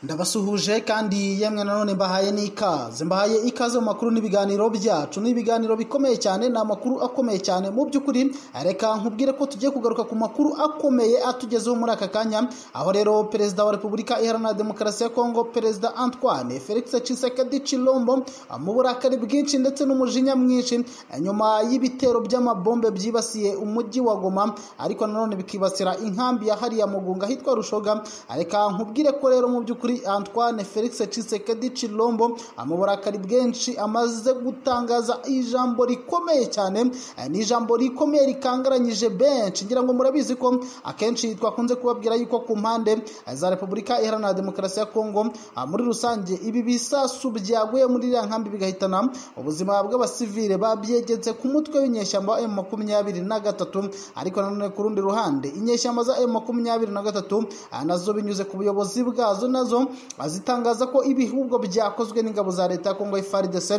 ndabasuhuje kandi yemwe nanone mbahaye n'ikaze mbahaye ikaze mu makuru n'ibiganiro byacu ni ibiganiro bikomeye cyane ni amakuru akomeye cyane mu by'ukuri reka nkubwire ko tugiye kugaruka ku makuru akomeye atugezeho muri aka kanya aho rero perezida wa repubulika iharanira demokarasi ya kongo perezida antoine felix Tshisekedi Chilombo mu burakari bwinshi ndetse n'umujinya mwinshi nyuma y'ibitero by'amabombe byibasiye umujyi wa goma ariko nanone bikibasira inkambi ya hariya mugunga hitwa rushoga reka nkubwire ko rero mu by'ukuri Antoine Felix Tshisekedi Chilombo mu burakari bwinshi amaze gutangaza ijambo rikomeye cyane ni ijambo rikomeye rikangaranyije benshi ngira ngo murabizi ko akenshi twakunze kubabwira yuko ku mpande za Repubulika Iharanira Demokarasi ya Kongo muri rusange ibi bisasu byaguye muri iriya nkambi bigahitana ubuzima bw'abasivile babyegetse ku mutwe w'inyeshyamba M makumyabiri na gatatu ariko nanone ku rundi ruhande inyeshyamba za M makumyabiri na gatatu nazo binyuze ku buyobozi bwazo nazo azitangaza ko ibihubwo byakozwe n'ingabo za leta ya kongo FARDC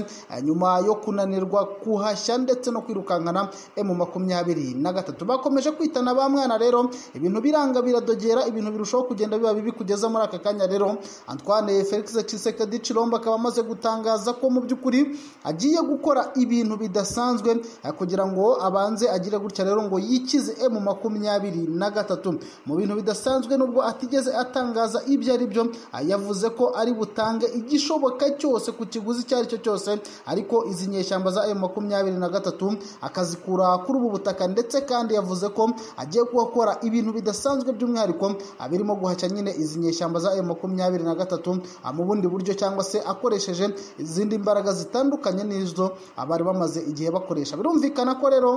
nyuma yo kunanirwa kuhashya ndetse no kwirukankana mu makumyabiri na gatatu bakomeje kwitana ba mwana rero ibintu biranga biradogera ibintu birushaho kugenda biba bibi kugeza muri aka kanya rero Antoine Felix Tshisekedi Chilombo akaba amaze gutangaza ko mu by'ukuri agiye gukora ibintu bidasanzwe kugira ngo abanze agire gutya rero ngo yikize mu makumyabiri na gatatu mu bintu bidasanzwe nubwo atigeze atangaza ibyo ari byo yavuze ko ari butange igishoboka cyose ku kiguzi icyo ari cyo cyose ariko izi nyeshyamba za emu makumyabiri na gatatu akazikura kuri ubu butaka ndetse kandi yavuze ko agiye kuhakora ibintu bidasanzwe by'umwihariko birimo guhashya nyine izi nyeshyamba za emu makumyabiri na gatatu mu bundi buryo cyangwa se akoresheje izindi mbaraga zitandukanye n'izo abari bamaze igihe bakoresha birumvikana ko rero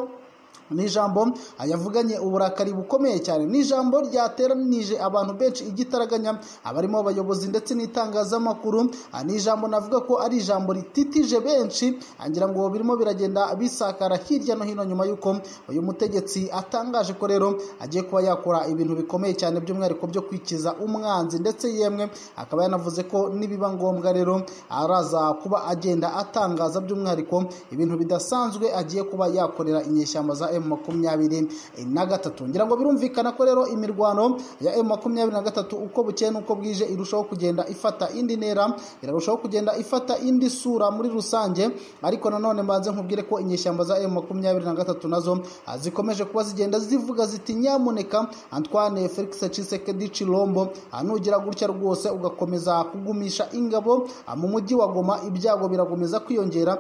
ni ijambo yavuganye uburakari bukomeye cyane ni ijambo ryateranije abantu benshi igitaraganya abarimo abayobozi ndetse n'itangazamakuru ni ijambo navuga ko ari ijambo rititije benshi ngira ngo birimo biragenda bisakara hirya no hino nyuma y'uko uyu mutegetsi atangaje ko rero agiye kuba yakora ibintu bikomeye cyane by'umwihariko byo kwikiza umwanzi ndetse yemwe akaba yanavuze ko nibiba ngombwa rero araza kuba agenda atangaza by'umwihariko ibintu bidasanzwe agiye kuba yakorera inyeshyamba za M makumyabiri na gatatu ngira ngo birumvikana ko rero imirwano ya M makumyabiri na gatatu uko bukeye n'uko bwije irushaho kugenda ifata indi ntera irarushaho kugenda ifata indi sura muri rusange ariko nanone mbanze nkubwire ko inyeshyamba za M makumyabiri na gatatu nazo zikomeje kuba zigenda zivuga ziti nyamuneka Antoine Felix Tshisekedi Chilombo nugira gutya rwose ugakomeza kugumisha ingabo mu mujyi wa Goma ibyago birakomeza kwiyongera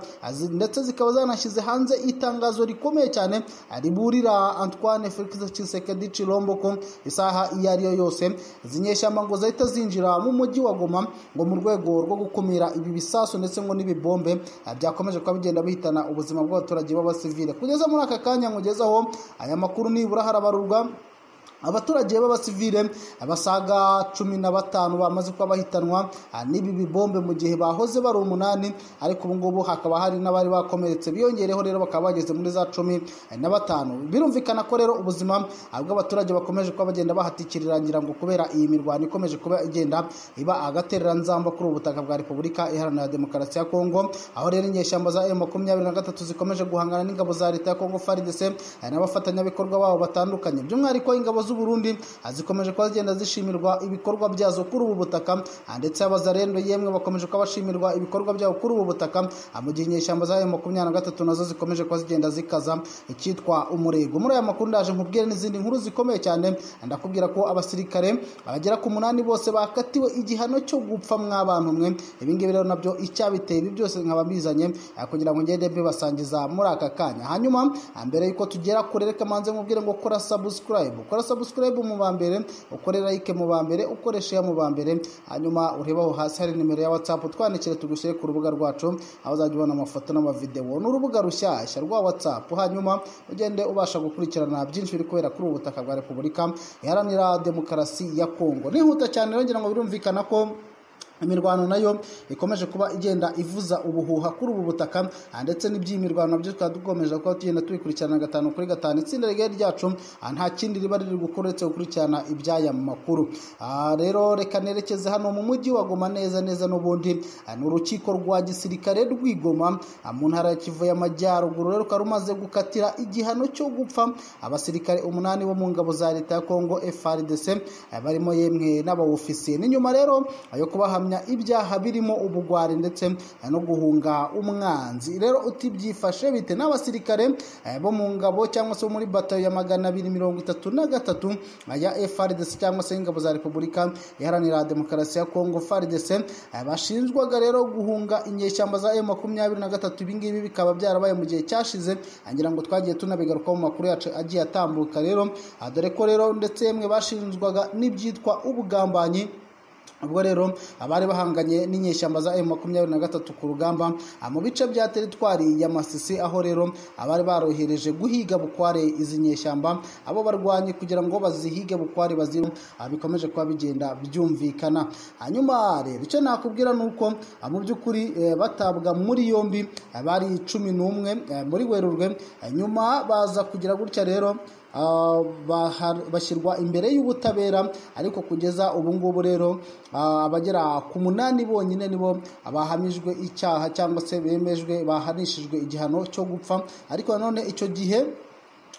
ndetse zikaba zanashyize hanze itangazo rikomeye cyane riburira Antoine Felix Tshisekedi Chilombo ko isaha iyo ari yo yose zinyeshyamba ngo zahita zinjira mu mujyi wa Goma ngo mu rwego rwo gukumira ibi bisasu ndetse ngo n'ibibombe byakomeje kuba bigenda bihitana ubuzima bw'abaturage b'abasivile kugeza muri aka kanya nkugezaho aya makuru nibura harabarurwa abaturage b'abasivile basaga cumi na batanu bamaze kuba bahitanwa n'ibi bibombe mu gihe bahoze bari umunani ariko ubu ngubu hakaba hari n'abari bakomeretse biyongereho rero bakaba bageze muri za cumi na batanu birumvikana ko rero ubuzima bw'abaturage bakomeje kuba bagenda bahatikirira ngira ngo kubera iyi mirwano ikomeje kuba igenda iba agatereranzamba kuri ubu butaka bwa repubulika iharanira demokarasi ya kongo aho rero inyeshyamba za emu makumyabiri na gatatu zikomeje guhangana n'ingabo za leta ya kongo faridese n'abafatanyabikorwa babo batandukanye by'umwihariko ingabo z'uburundi zikomeje kuba zigenda zishimirwa ibikorwa byazo kuri ubu butaka ndetse abazarendo yemwe bakomeje kuba bashimirwa ibikorwa byabo kuri ubu butaka mu gihe inyeshyamba za makumyabiri na gatatu nazo zikomeje kuba zigenda zikaza icyitwa umurego muri aya makuru ndaje nkubwire n'izindi nkuru zikomeye cyane ndakubwira ko abasirikare abagera ku munani bose bakatiwe igihano cyo gupfa mwabantu mwe ibingibi rero nabyo icyabiteye ibi byose nkaba mbizanye kugira ngo ngende mbibasangiza muri aka kanya hanyuma mbere y'uko tugera kure reka manze nkubwire ngo kora sabusikarayibu kora sabusikarayibu mu ba mbere ukore like mu ba mbere ukoresha iya mu ba mbere hanyuma urebaho hasi hari nimero ya watsapu twandikire tugushyire ku rubuga rwacu aho uzajya ubona amafoto n'amavidewo ni urubuga rushyashya rwa watsapu hanyuma ugende ubasha gukurikirana byinshi biri kubera kuri ubu butaka bwa repubulika iharanira demokarasi ya kongo nihuta cyane rero ngira ngo birumvikana ko imirwano nayo ikomeje kuba igenda ivuza ubuhuha kuri ubu butaka ah, ndetse n'iby'imirwano nabyo tukaba dukomeje kuba tugenda tubikurikirana gatanu kuri gatanu itsinda rigari ryacu ah, nta kindi riba riri gukora uretse gukurikirana iby'aya makuru Ah, rero reka nerekeze hano mu mujyi wa Goma neza neza n'ubundi Ah, ni urukiko rwa gisirikare rw'igoma ah, mu ntara ya kivu y'amajyaruguru rero rukaba rumaze gukatira igihano cyo gupfa abasirikare umunani bo mu ngabo za leta ya kongo frdc ah, barimo yemwe n'abawofisiye ni nyuma rero ah, yo kubahamya kuramya ibyaha birimo ubugwari ndetse eh, no guhunga umwanzi rero utibyifashe bite n'abasirikare eh, bo mu ngabo cyangwa se bo muri batayo ya magana abiri mirongo itatu na gatatu eh, ya FRDC cyangwa se ingabo za Repubulika iharanira demokarasi ya Kongo FARDC eh, bashinjwaga rero guhunga inyeshyamba za M23 na gatatu ibingibi bikaba byarabaye mu gihe cyashize ngira ngo twagiye tunabigarukaho mu makuru yacu agiye atambuka rero Ah, dore ko rero ndetse yemwe bashinjwaga n'ibyitwa ubugambanyi ubwo rero abari bahanganye n'inyeshyamba za M23 ku rugamba ah, mu bice bya teritwari ya Masisi aho rero abari barohereje guhiga bukware izi nyeshyamba abo barwanyi kugira ngo bazihige bukware baziru ah, bikomeje kuba bigenda byumvikana hanyuma rero icyo nakubwira ni uko ah, mu by'ukuri eh, batabwa muri yombi ah, bari cumi n'umwe eh, muri Werurwe Ah, nyuma baza kugira gutya rero ah, bahar- bashyirwa imbere y'ubutabera ariko kugeza ubu ngubu rero ah, abagera ku munani bonyine nibo bahamijwe icyaha cyangwa se bemejwe bahanishijwe igihano cyo gupfa ariko nanone icyo gihe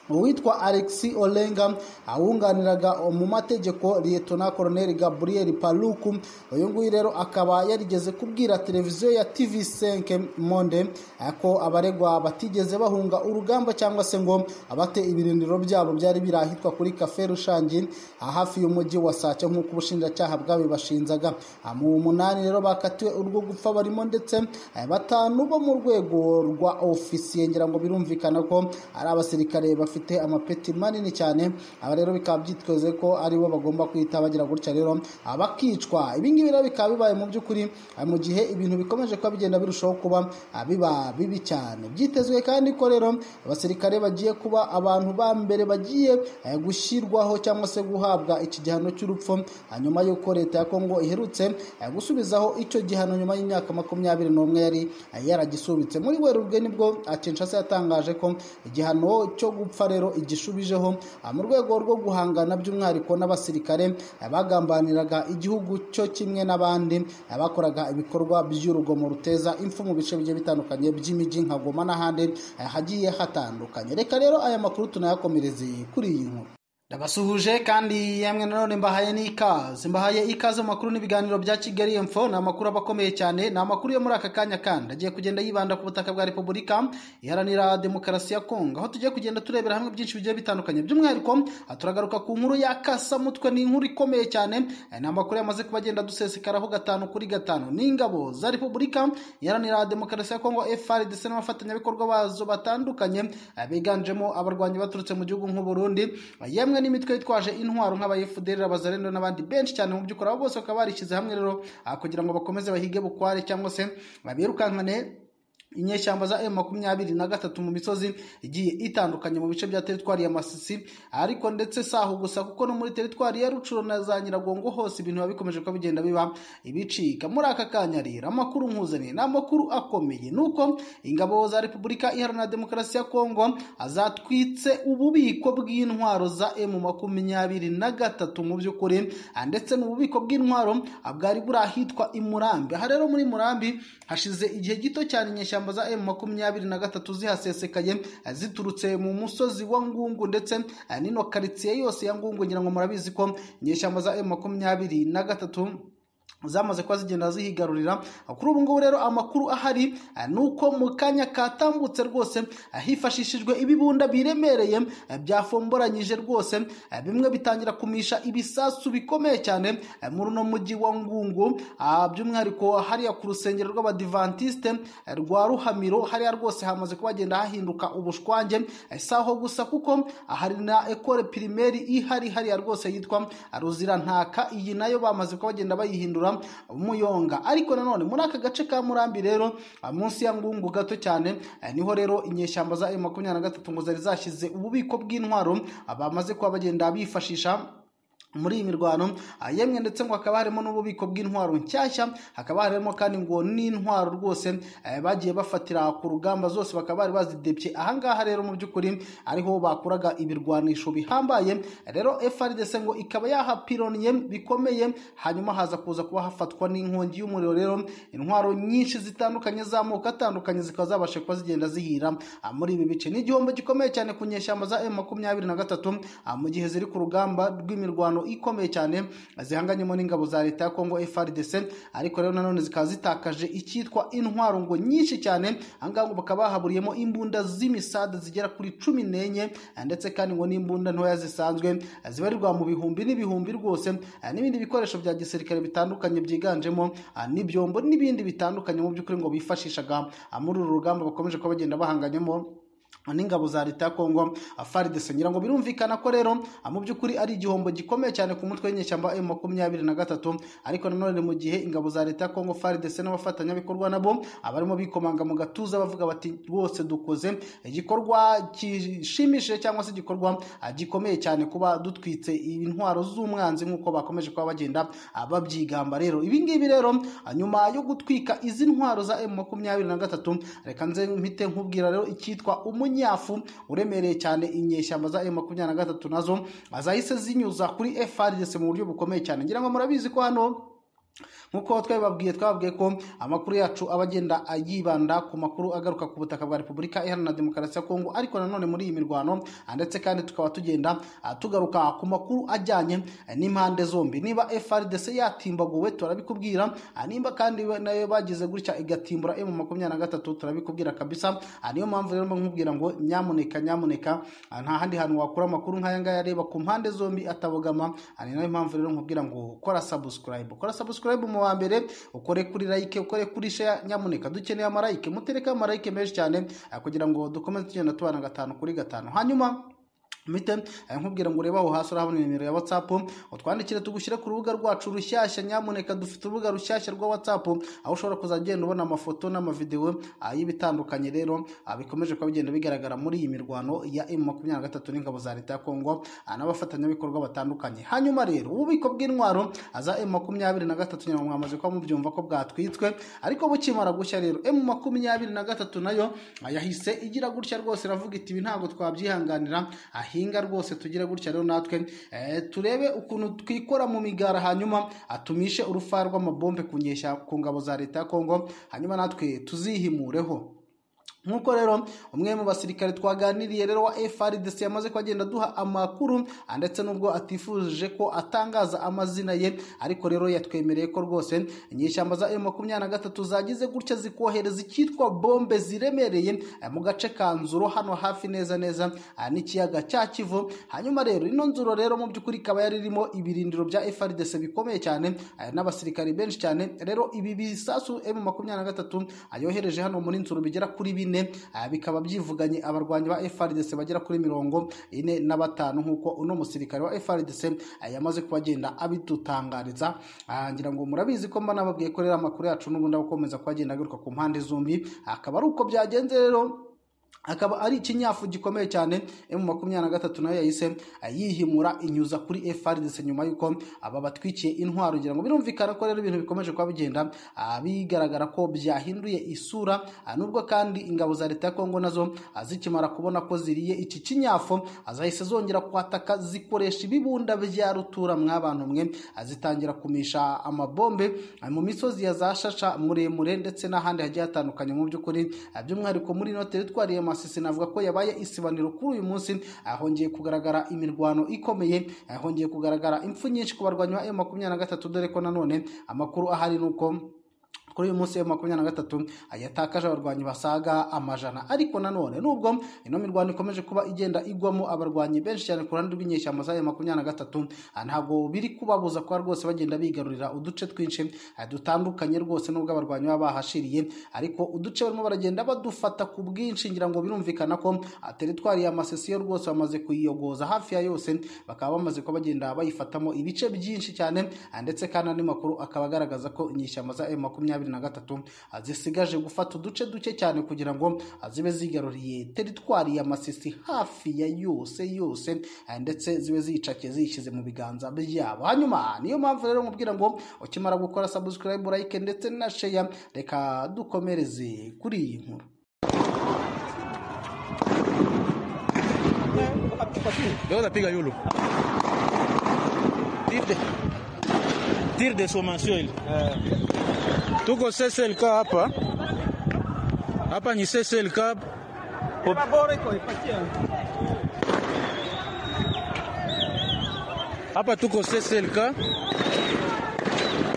uwitwa Alexi Olenga awunganiraga mu mategeko Lieutenant Colonel Gabriel Paluku uyu nguyu rero akaba yarigeze kubwira televiziyo ya TV5 Monde eh, ko abaregwa batigeze bahunga urugamba cyangwa se ngo abate ibirindiro byabo byari birahitwa kuri Cafe Rushangi ah, hafi y'umujyi wa Sake nk'uko ubushinjacyaha bwabibashinzaga Ah, mu munani rero bakatiwe urwo gupfa barimo ndetse eh, batanu bo mu rwego rwa ofisiye ngira ngo birumvikana ko ari abasirikare bafite amapeti manini cyane aba rero bikaba byiteze ko aribo bagomba kwita bagira gutya rero ah, bakicwa ibingibi rero bikaba bibaye mu by'ukuri ah, mu gihe ibintu bikomeje kuba bigenda birushaho kuba ah, biba bibi cyane byitezwe kandi ko rero abasirikare bagiye kuba abantu ba mbere bagiye eh, gushyirwaho cyangwa se guhabwa iki gihano cy'urupfu ah, nyuma y'uko leta ya kongo iherutse eh, gusubizaho icyo gihano nyuma y'imyaka makumyabiri n'umwe yari eh, yaragisubitse muri werurwe nibwo atinshase yatangaje ko igihano cyo gupfa gupfa rero igishubijeho ah, mu rwego rwo guhangana by'umwihariko n'abasirikare ah, bagambaniraga igihugu cyo kimwe n'abandi ah, bakoraga ibikorwa by'urugomo ruteza impfu mu bice bigiye bitandukanye by'imijyi nka Goma n'ahandi ah, hagiye hatandukanye reka rero aya makuru tunayakomereze kuri iyi nkuru ndabasuhuje kandi yamwe nanone mbahaye n'ikaze mbahaye ikaze mu makuru n'ibiganiro bya kigali info ni amakuru aba akomeye cyane ni amakuru yo muri aka kanya kandi agiye kugenda yibanda ku butaka bwa repubulika iharanira demokarasi ya kongo aho tugiye kugenda turebera hamwe byinshi bigiye bitandukanye by'umwihariko ah, turagaruka ku nkuru ya kasamutwe ni inkuru ikomeye cyane eh, ni amakuru yamaze kuba agenda dusesekaraho gatanu kuri gatanu n'ingabo za repubulika iharanira demokarasi ya kongo frdc n'abafatanyabikorwa bazo batandukanye ah, biganjemo abarwanyi baturutse mu gihugu nk'uburundi Ah, yemwe yemwe n'imitwe yitwaje intwaro nk'abayefuderi abazarendo n'abandi benshi cyane mu by'ukuri abo bose bakaba barishyize hamwe rero ah, kugira ngo bakomeze bahige bukware cyangwa se babirukankane inyeshyamba za M makumyabiri na gatatu mu misozi igiye itandukanye mu bice bya teritwari ya Masisi ariko ndetse si aho gusa kuko no muri teritwari ya Rucuro na za Nyiragongo hose ibintu biba bikomeje kuba bigenda biba ibicika muri aka kanya rero amakuru nkuzaniye ni amakuru akomeye nuko ingabo za Repubulika Iharanira Demokarasi ya Kongo azatwitse ububiko bw'intwaro za M makumyabiri na gatatu mu by'ukuri ah, ndetse n'ububiko bw'intwaro ah, bwari buri ahitwa i Murambi aha rero muri Murambi hashize igihe gito cyane inyeshyamba inyeshyamba za M makumyabiri na gatatu zihasesekaye eh, ziturutse mu musozi wa Ngungu ndetse eh, n'ino karitsiye yose ya Ngungu ngira ngo murabizi ko inyeshyamba za M makumyabiri na gatatu zamaze kuba zigenda zihigarurira kuri ubu ngubu rero amakuru ahari eh, ni uko mu kanya katambutse rwose eh, hifashishijwe ibibunda biremereye eh, byafomboranyije rwose eh, bimwe bitangira kumisha ibisasu bikomeye cyane eh, muri uno mujyi wa ngungu ah, by'umwihariko hariya ku rusengero rw'abadivantisite eh, rwa ruhamiro hariya rwose hamaze kuba hagenda hahinduka ubushwange eh, si aho gusa kuko ah, hari na ekore pirimeri ihari hariya rwose yitwa ruzirantaka iyi nayo bamaze kuba bagenda bayihindura kuyobora umuyonga ariko nanone muri aka gace ka murambi rero ah, munsi ya ngungu gato cyane eh, niho rero inyeshyamba za m makumyabiri na gatatu ngo zari zashyize ububiko bw'intwaro ah, bamaze kuba bagenda bifashisha muri iyi mirwano yemwe ndetse ngo hakaba harimo n'ububiko bw'intwaro nshyashya hakaba harimo kandi ngo n'intwaro rwose eh, bagiye bafatira ku rugamba zose bakaba bari bazidebye ahangaha rero mu by'ukuri ariho bakuraga ibirwanisho bihambaye rero FRDC ngo ikaba yahapironiye bikomeye hanyuma haza kuza kuba hafatwa n'inkongi y'umuriro rero intwaro nyinshi zitandukanye z'amoko atandukanye zikaba zabasha kuba zigenda zihira ah, muri ibi bice ni igihombo gikomeye cyane ku nyeshyamba za M23 ah, mu gihe ziri ku rugamba rw'imirwano ikomeye cyane zihanganyemo n'ingabo za leta ya Kongo FRDC ariko rero nanone zikaba zitakaje icyitwa intwaro ngo nyinshi cyane ahangaha ngo bakaba bahaburiyemo imbunda z'imisade zigera kuri cumi n'enye eh, ndetse kandi ngo n'imbunda ntoya zisanzwe eh, zibarirwa mu bihumbi n'ibihumbi rwose eh, n'ibindi bikoresho bya gisirikare bitandukanye byiganjemo ah, n'ibyombo n'ibindi bitandukanye mu by'ukuri ngo bifashishaga ah, muri uru rugamba bakomeje kuba bagenda bahanganyemo n'ingabo za leta ya Kongo FARDC ngira ngo birumvikana ko rero mu by'ukuri ari igihombo gikomeye cyane ku mutwe w'inyeshyamba M23 ariko nanone mu gihe ingabo za leta ya Kongo FARDC n'abafatanyabikorwa nabo abarimo bikomanga mu gatuza bavuga bati rwose dukoze igikorwa gishimishije cyangwa se igikorwa ah, gikomeye cyane kuba dutwitse intwaro z'umwanzi nk'uko bakomeje kuba bagenda ah, babyigamba rero ibi ngibi rero ah, nyuma yo gutwika izi ntwaro za M23 reka nze mpite nkubwira rero icyitwa umunye munyafu uremereye cyane inyeshyamba za M23 nazo azahise zinyuza kuri FRDC mu buryo bukomeye cyane ngira ngo murabizi ko hano nk'uko twabibabwiye twababwiye ko amakuru yacu aba agenda yibanda ku makuru agaruka ku butaka bwa repubulika iharanira demokarasi ya kongo ariko nanone muri iyi mirwano ndetse kandi tukaba tugenda tugaruka ku makuru ajyanye n'impande zombi niba frdc yatimbaguwe turabikubwira nimba kandi nayo bagize gutya igatimbura emu makumyabiri na gatatu turabikubwira kabisa niyo mpamvu rero nkubwira ngo nyamuneka nyamuneka nta handi hantu wakura amakuru nk'aya ngaya areba ku mpande zombi atabogama ni nayo mpamvu rero nkubwira ngo kora sabusikarayibu kora sabusikarayibu mu wa mbere ukore kuri like ukore kuri share nyamuneka dukeneye amarayike mutereke amarayike menshi cyane eh, kugira ngo dukomeze tugenda tubana gatanu kuri gatanu hanyuma mite nkubwira ngo urebe aho hasi urahabona nimero ya whatsapp utwandikire tugushyire ku rubuga rwacu rushyashya nyamuneka dufite urubuga rushyashya rwa whatsapp aho ushobora kuzagenda ubona amafoto n'amavidewo y'ibitandukanye rero bikomeje kuba bigenda bigaragara muri iyi mirwano ya M23 n'ingabo za leta ya Kongo n'abafatanyabikorwa batandukanye hanyuma rero ububiko bw'intwaro za M23 nyamwe mwamaze kuba mubyumva ko bwatwitswe ariko bukimara gushya rero M23 nayo yahise igira gutya rwose iravuga iti ibi ntabwo twabyihanganira ahi duhinga rwose tugire gutya rero natwe turebe ukuntu twikora mu migara hanyuma atumishe urufa rw'amabombe kunyesha ku ngabo za leta ya kongo hanyuma natwe tuzihimureho nk'uko rero umwe mu basirikare twaganiriye rero wa FRDC yamaze kwagenda duha amakuru ndetse nubwo atifuje ko atangaza amazina ye ariko rero yatwemereye ko rwose inyeshyamba za M23 zagize gutya zikohereza icyitwa bombe ziremereye mu gace ka Nzuro hano hafi neza neza n'ikiyaga cya Kivu hanyuma rero ino Nzuro rero mu by'ukuri ikaba yari irimo ibirindiro bya FRDC bikomeye cyane n'abasirikare benshi cyane rero ibi bisasu M23 ayohereje hano muri Nzuro bigera kuri bine bikaba byivuganye abarwanyi ba FRDC bagera kuri mirongo ine na batanu nk'uko uno musirikare wa FRDC yamaze kubagenda abidutangariza ngira ngo murabizi ko mba nababwiye ko rero amakuru yacu n'ubundi akomeza kuhagenda agaruka ku mpande zombi akaba ari uko byagenze rero akaba ari ikinyafu gikomeye cyane M23 nayo yahise yihimura inyuza kuri FRDC nyuma yuko aba batwikiye intwaro ngira ngo birumvikana ko rero ibintu bikomeje kuba bigenda bigaragara ko byahinduye isura nubwo kandi ingabo za leta ya Kongo nazo zikimara kubona ko ziriye iki kinyafu azahise zongera kwataka zikoresha ibibunda bya rutura mwabantu mwe azitangira kumisha amabombe mu misozi ya zashasha muremure ndetse n'ahandi hagiye hatandukanye mu by'ukuri by'umwihariko muri ino teritwari ya Masisi navuga ko yabaye isibaniro kuri uyu munsi ahongeye kugaragara imirwano ikomeye ahongeye kugaragara impfu nyinshi ku barwanyi ba M23 dore ko nanone amakuru ahari nuko kuri uyu munsi wa makumyabiri na gatatu yatakaje abarwanyi basaga amajana ariko nanone nubwo ino mirwano ikomeje kuba igenda igwamo abarwanyi benshi cyane ku ruhande rw'inyeshyamba za makumyabiri na gatatu ntabwo biri kubabuza kuba rwose bagenda bigarurira uduce twinshi dutandukanye rwose nubwo abarwanyi baba bahashiriye ariko uduce barimo baragenda badufata ku bwinshi ngira ngo birumvikana ko teritwari ya masesiyo rwose bamaze kuyiyogoza hafi ya yose bakaba bamaze kuba bagenda bayifatamo ibice byinshi cyane ndetse kandi andi makuru akaba agaragaza ko inyeshyamba za makumyabiri makumyabiri na gatatu zisigaje gufata uduce duke cyane kugira ngo zibe zigaruriye teritwari ya masisi hafi ya yose yose ndetse zibe ziyicakiye ziyishyize mu biganza byabo hanyuma niyo mpamvu rero mubwira ngo ukimara gukora sabusikarayibu layike ndetse na sheya reka dukomereze kuri iyi nkuru Leo napiga yulu tirde tirde somasio ile tuko SSLK hapa hapa ni SSLK hapa tuko SSLK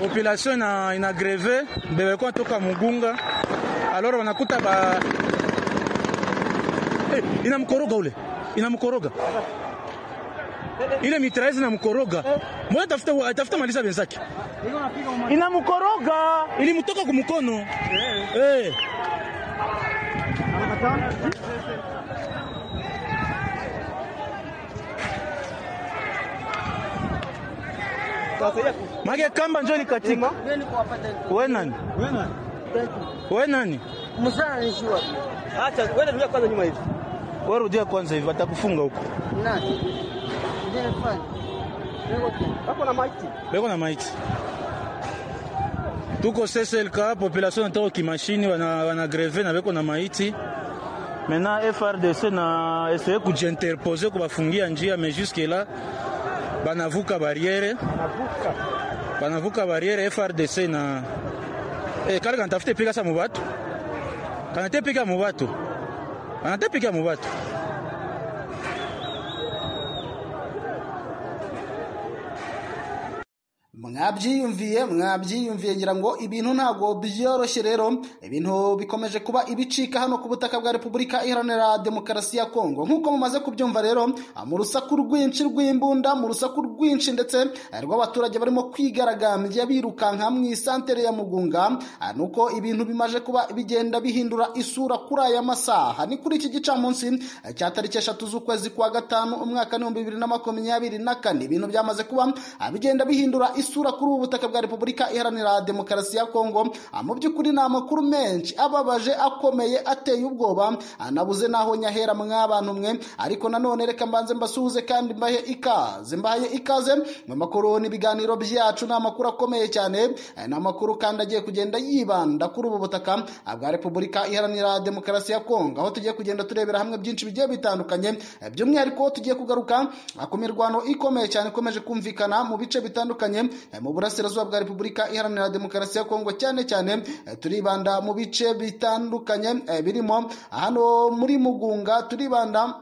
population ina inagreve bebekwa toka Mugunga alors wanakuta ba hey, inamkoroga ule inamkoroga ile mitraise inamkoroga moja tafuta atafuta maliza benzake inamkoroga ilimtoka kumkono hey. make kamba njo ilikatika we nani we nani Mzaa anijua. Acha wewe rudia kwanza nyuma hivi. we rudia kwanza hivi watakufunga huko Nani? Ndiye nafanya. Niko tena. Hapo na maiti. beko na maiti tuko sslk population natoko kimashini wana, wana greve na beko na maiti maintenant frdc na essaye kujiinterpose kubafungia njia mais jusque là banavuka barriere banavuka barriere frdc na eh, kale kanatafute pika sa mubatu kanate pika mubatu kanate pika mubatu mwabyiyumviye mwabyiyumviye ngira ngo ibintu ntabwo byoroshye rero ibintu bikomeje kuba ibicika hano ku butaka bwa repubulika iharanira demokarasi ya kongo nk'uko mumaze kubyumva rero mu rusaku rwinshi rw'imbunda mu rusaku rwinshi ndetse rw'abaturage barimo kwigaragambya birukanka mu isantere ya mugunga nuko ibintu bimaje kuba bigenda bihindura isura kuri aya masaha ni kuri iki gicamunsi cya tariki eshatu z'ukwezi kwa gatanu umwaka n'ibihumbi bibiri na makumyabiri na kane ibintu byamaze kuba bigenda bihindura isura kuri ubu butaka bwa repubulika iharanira demokarasi ya kongo mu by'ukuri ni amakuru menshi ababaje akomeye ateye ubwoba nabuze n'aho nyahera mwabantu mwe ariko nanone reka mbanze mbasuhuze kandi mbahe ikaze mbahaye ikaze mu makuru n'ibiganiro byacu ni amakuru akomeye cyane ni amakuru kandi agiye kugenda yibanda kuri ubu butaka bwa repubulika iharanira demokarasi ya kongo aho tugiye kugenda turebera hamwe byinshi bigiye bitandukanye by'umwihariko tugiye kugaruka ku mirwano ikomeye cyane ikomeje kumvikana mu bice bitandukanye Eh, mu burasirazuba bwa repubulika iharanira demokarasi ya kongo cyane cyane eh, turibanda mu bice bitandukanye eh, birimo hano muri mugunga turibanda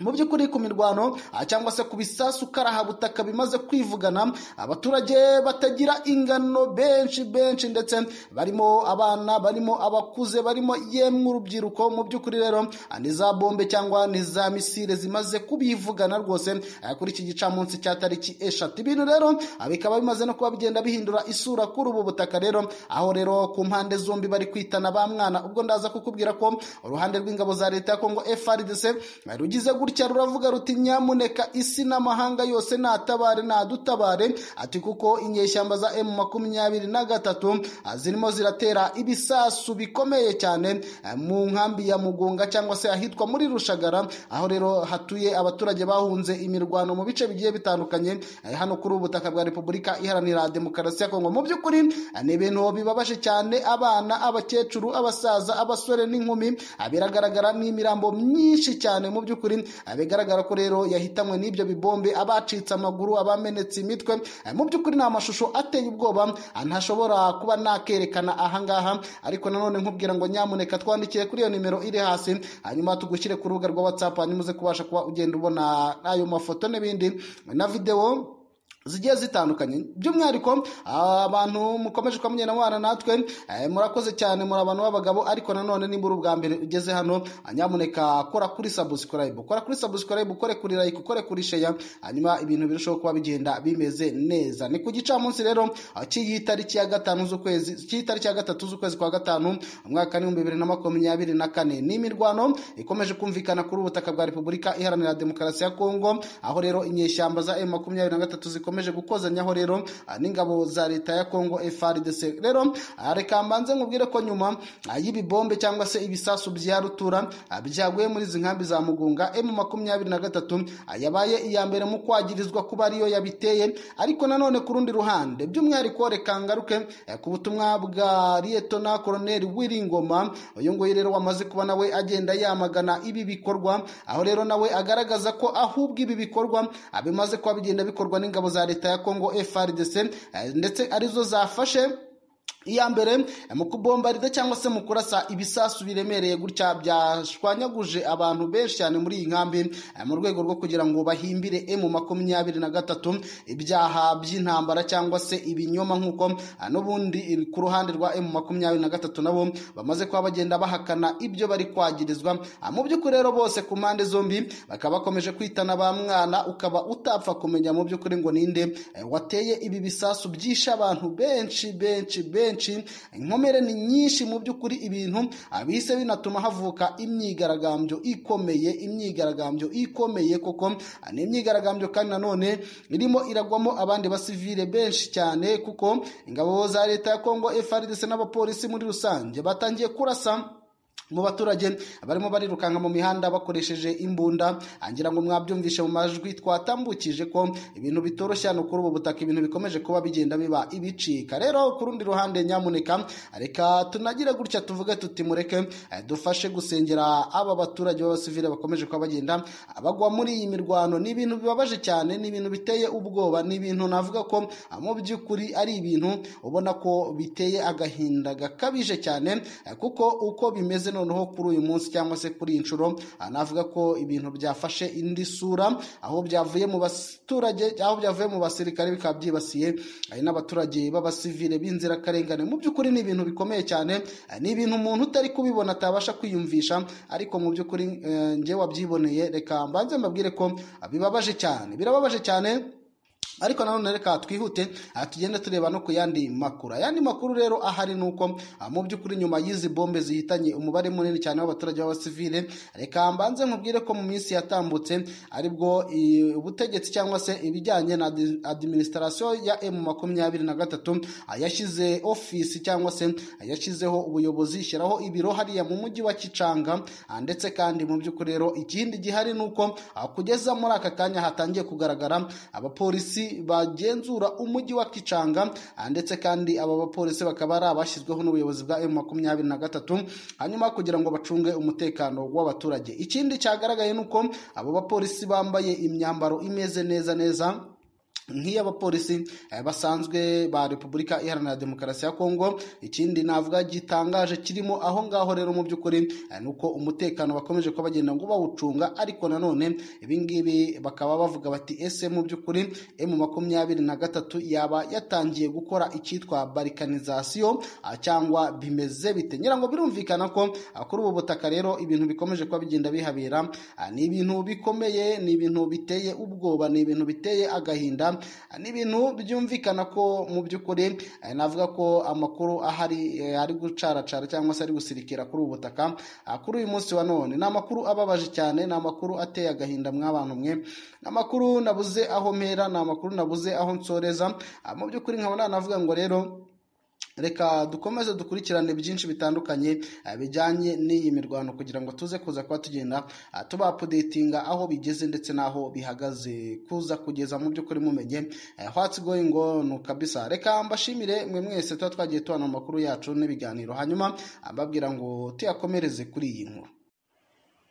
mu by'ukuri ku mirwano ah, cyangwa se ku bisasu karahabutaka bimaze kwivugana abaturage batagira ingano benshi benshi ndetse barimo abana barimo abakuze barimo yemwe urubyiruko mu by'ukuri rero ah, ni za bombe cyangwa ni za misile zimaze kubivugana rwose ah, kuri iki gicamunsi cya tariki eshatu ibintu rero ah, bikaba bimaze no kuba bigenda bihindura isura kuri ubu butaka rero aho rero ku mpande zombi bari kwitana ba mwana ubwo ndaza kukubwira ko uruhande rw'ingabo za leta ya kongo frdc eh, rugize gutya ruravuga ruti nyamuneka isi n'amahanga yose natabare nadutabare ati kuko inyeshyamba za emu makumyabiri na gatatu ah, zirimo ziratera ibisasu bikomeye cyane eh, mu nkambi ya mugunga cyangwa se ahitwa muri rushagara aho rero hatuye abaturage bahunze imirwano mu bice bigiye bitandukanye eh, hano kuri ubu butaka bwa repubulika iharanira demokarasi ya kongo mu by'ukuri eh, ni ibintu bibabaje cyane abana abakecuru abasaza abasore n'inkumi ah, biragaragara n'imirambo myinshi cyane mu by'ukuri ah, bigaragara ko rero yahitanywe n'ibyo bibombe abacitse amaguru abamenetse imitwe eh, mu by'ukuri ni amashusho ateye ubwoba ah, ntashobora kuba nakerekana ahangaha ariko nanone nkubwira ngo nyamuneka twandikiye kuri iyo nimero iri hasi hanyuma tugushyire ku rubuga rwa whatsapp hanyuma uze kubasha kuba ugenda ubona ayo mafoto n'ibindi na videwo zigiye zitandukanye by'umwihariko abantu mukomeje kuba mugenda mubana natwe eh, murakoze cyane muri abantu b'abagabo ariko nanone nimba uri ubwa mbere ugeze hano ah, nyamuneka kora kuri subscribe kora kuri subscribe ukore kuri like ukore kuri share hanyuma ibintu birushaho kuba bigenda bimeze neza ni ku gicamunsi rero ah, cy'iyi tariki ya gatanu z'ukwezi cy'iyi tariki ya gatatu z'ukwezi kwa gatanu umwaka w'ibihumbi bibiri na makumyabiri na kane ni imirwano ikomeje kumvikana kuri ubutaka bwa repubulika iharanira demokarasi ya kongo aho rero inyeshyamba za m makumyabiri na gatatu ziko bikomeje gukozanyaho rero ah, n'ingabo za leta ya Kongo FARDC rero ah, reka mbanze nkubwire ko nyuma ah, y'ibibombe cyangwa se ibisasu bya rutura ah, byaguye muri izi nkambi za Mugunga M23 ah, yabaye iya mbere mu kwagirizwa kuba ariyo yabiteye ariko nanone ku rundi ruhande by'umwihariko reka ngaruke eh, ku butumwa bwa Lieutenant Colonel Wiringoma uyu nguyu rero wamaze kuba nawe agenda yamagana ibi bikorwa aho rero nawe agaragaza ko ahubwo ibi bikorwa ah, bimaze kuba bigenda bikorwa n'ingabo za leta ya Kongo FARDC eh, ndetse arizo zafashe iya mbere mu kubombarida cyangwa se mu kurasa ibisasu biremereye gutya byashwanyaguje abantu benshi cyane muri iyi nkambi eh, mu rwego rwo kugira ngo bahimbire emu makumyabiri na gatatu ibyaha by'intambara cyangwa se ibinyoma nk'uko ah, n'ubundi ku ruhande rwa emu makumyabiri na gatatu nabo bamaze kuba bagenda bahakana ibyo bari kwagirizwa Ah, mu by'ukuri rero bose ku mpande zombi bakaba bakomeje kwitana ba mwana ukaba utapfa kumenya mu by'ukuri ngo ninde eh, wateye ibi bisasu byishe abantu benshi benshi benshi inkomere ni nyinshi mu by'ukuri ibintu abise binatuma havuka imyigaragambyo ikomeye imyigaragambyo ikomeye koko ah, ni imyigaragambyo kandi nanone irimo iragwamo abandi basivile benshi cyane kuko ingabo za leta ya Kongo FARDC n'abapolisi muri rusange batangiye kurasa mu baturage barimo barirukanka mu mihanda bakoresheje imbunda angira ngo mwabyumvishe mu majwi twatambukije ko ibintu bitoroshye hano kuri ubu butaka ibintu bikomeje kuba bigenda biba ibicika rero ku rundi ruhande nyamuneka reka tunagire gutya tuvuge tuti mureke eh, dufashe gusengera aba baturage b'abasivile bakomeje kuba bagenda bagwa muri iyi mirwano ni ibintu bibabaje cyane ni ibintu biteye ubwoba ni ibintu navuga ko ah, mu by'ukuri ari ibintu ubona ko biteye agahinda gakabije cyane eh, kuko uko bimeze noneho kuri uyu munsi cyangwa se kuri iyi nshuro ah, navuga ko ibintu byafashe indi sura aho byavuye mu baturage aho byavuye mu basirikare bikaba byibasiye ari n'abaturage b'abasivile b'inzirakarengane mu by'ukuri ni ibintu bikomeye cyane ah, ni ibintu umuntu utari kubibona atabasha kwiyumvisha ariko mu by'ukuri eh, njye wabyiboneye reka mbanze mbabwire ko ah, bibabaje cyane birababaje cyane ariko nanone reka twihute aha tugenda tureba no ku yandi makuru ayandi makuru rero ahari ni uko ah, mu by'ukuri nyuma y'izi bombe zihitanye umubare munini cyane w'abaturage b'abasivile reka mbanze nkubwire ko mu minsi yatambutse aribwo i- ubutegetsi cyangwa se ibijyanye na adi- administration ya M makumyabiri na gatatu ah, yashyize ofisi cyangwa se ah, yashyizeho ubuyobozi ishyiraho ibiro hariya mu mujyi wa Kicanga ah, ndetse kandi mu by'ukuri rero ikindi gihari ni uko ah, kugeza muri aka kanya hatangiye kugaragara abapolisi bagenzura umujyi wa Kicanga ah, ndetse kandi aba bapolisi bakaba ari abashyizweho n'ubuyobozi bwa M23 hanyuma kugira ngo bacunge umutekano w'abaturage ikindi cyagaragaye ni uko abo bapolisi bambaye imyambaro imeze neza neza nk'iy'abapolisi eh, basanzwe ba repubulika iharanira demokarasi ya kongo ikindi navuga gitangaje kirimo aho ngaho rero mu by'ukuri eh, ni uko umutekano bakomeje kuba bagenda ngo bawucunga ariko nanone ibingibi bakaba bavuga bati ese mu by'ukuri emu makumyabiri na gatatu yaba yatangiye gukora icyitwa barikanizasiyo ah, cyangwa bimeze bite ngira ngo birumvikana ko ah, kuri ubu butaka rero ibintu bikomeje kuba bigenda bihabera ah, ni ibintu bikomeye ni ibintu biteye ubwoba ni ibintu biteye agahinda Ah, ni ibintu byumvikana ko mu by'ukuri eh, navuga ko amakuru ahari eh, ari gucaracara cyangwa se ari gusirikira kuri ubu butaka Ah, kuri uyu munsi wa none ni amakuru ababaje cyane ni amakuru ateye agahinda mw'abantu mwe ni amakuru nabuze aho mpera ni amakuru nabuze aho nsoreza Ah, mu by'ukuri nkabona navuga ngo rero reka dukomeze dukurikirane byinshi bitandukanye eh, bijyanye n'iyi mirwano kugira ngo tuze kuza kuba tugenda ah, tubapudetinga aho bigeze ndetse n'aho bihagaze kuza kugeza mu by'ukuri mumenye eh, what's going on kabisa reka mbashimire mwe mwese tuba twagiye tubana mu makuru yacu n'ibiganiro hanyuma ah, mbabwira ngo tuyakomereze kuri iyi nkuru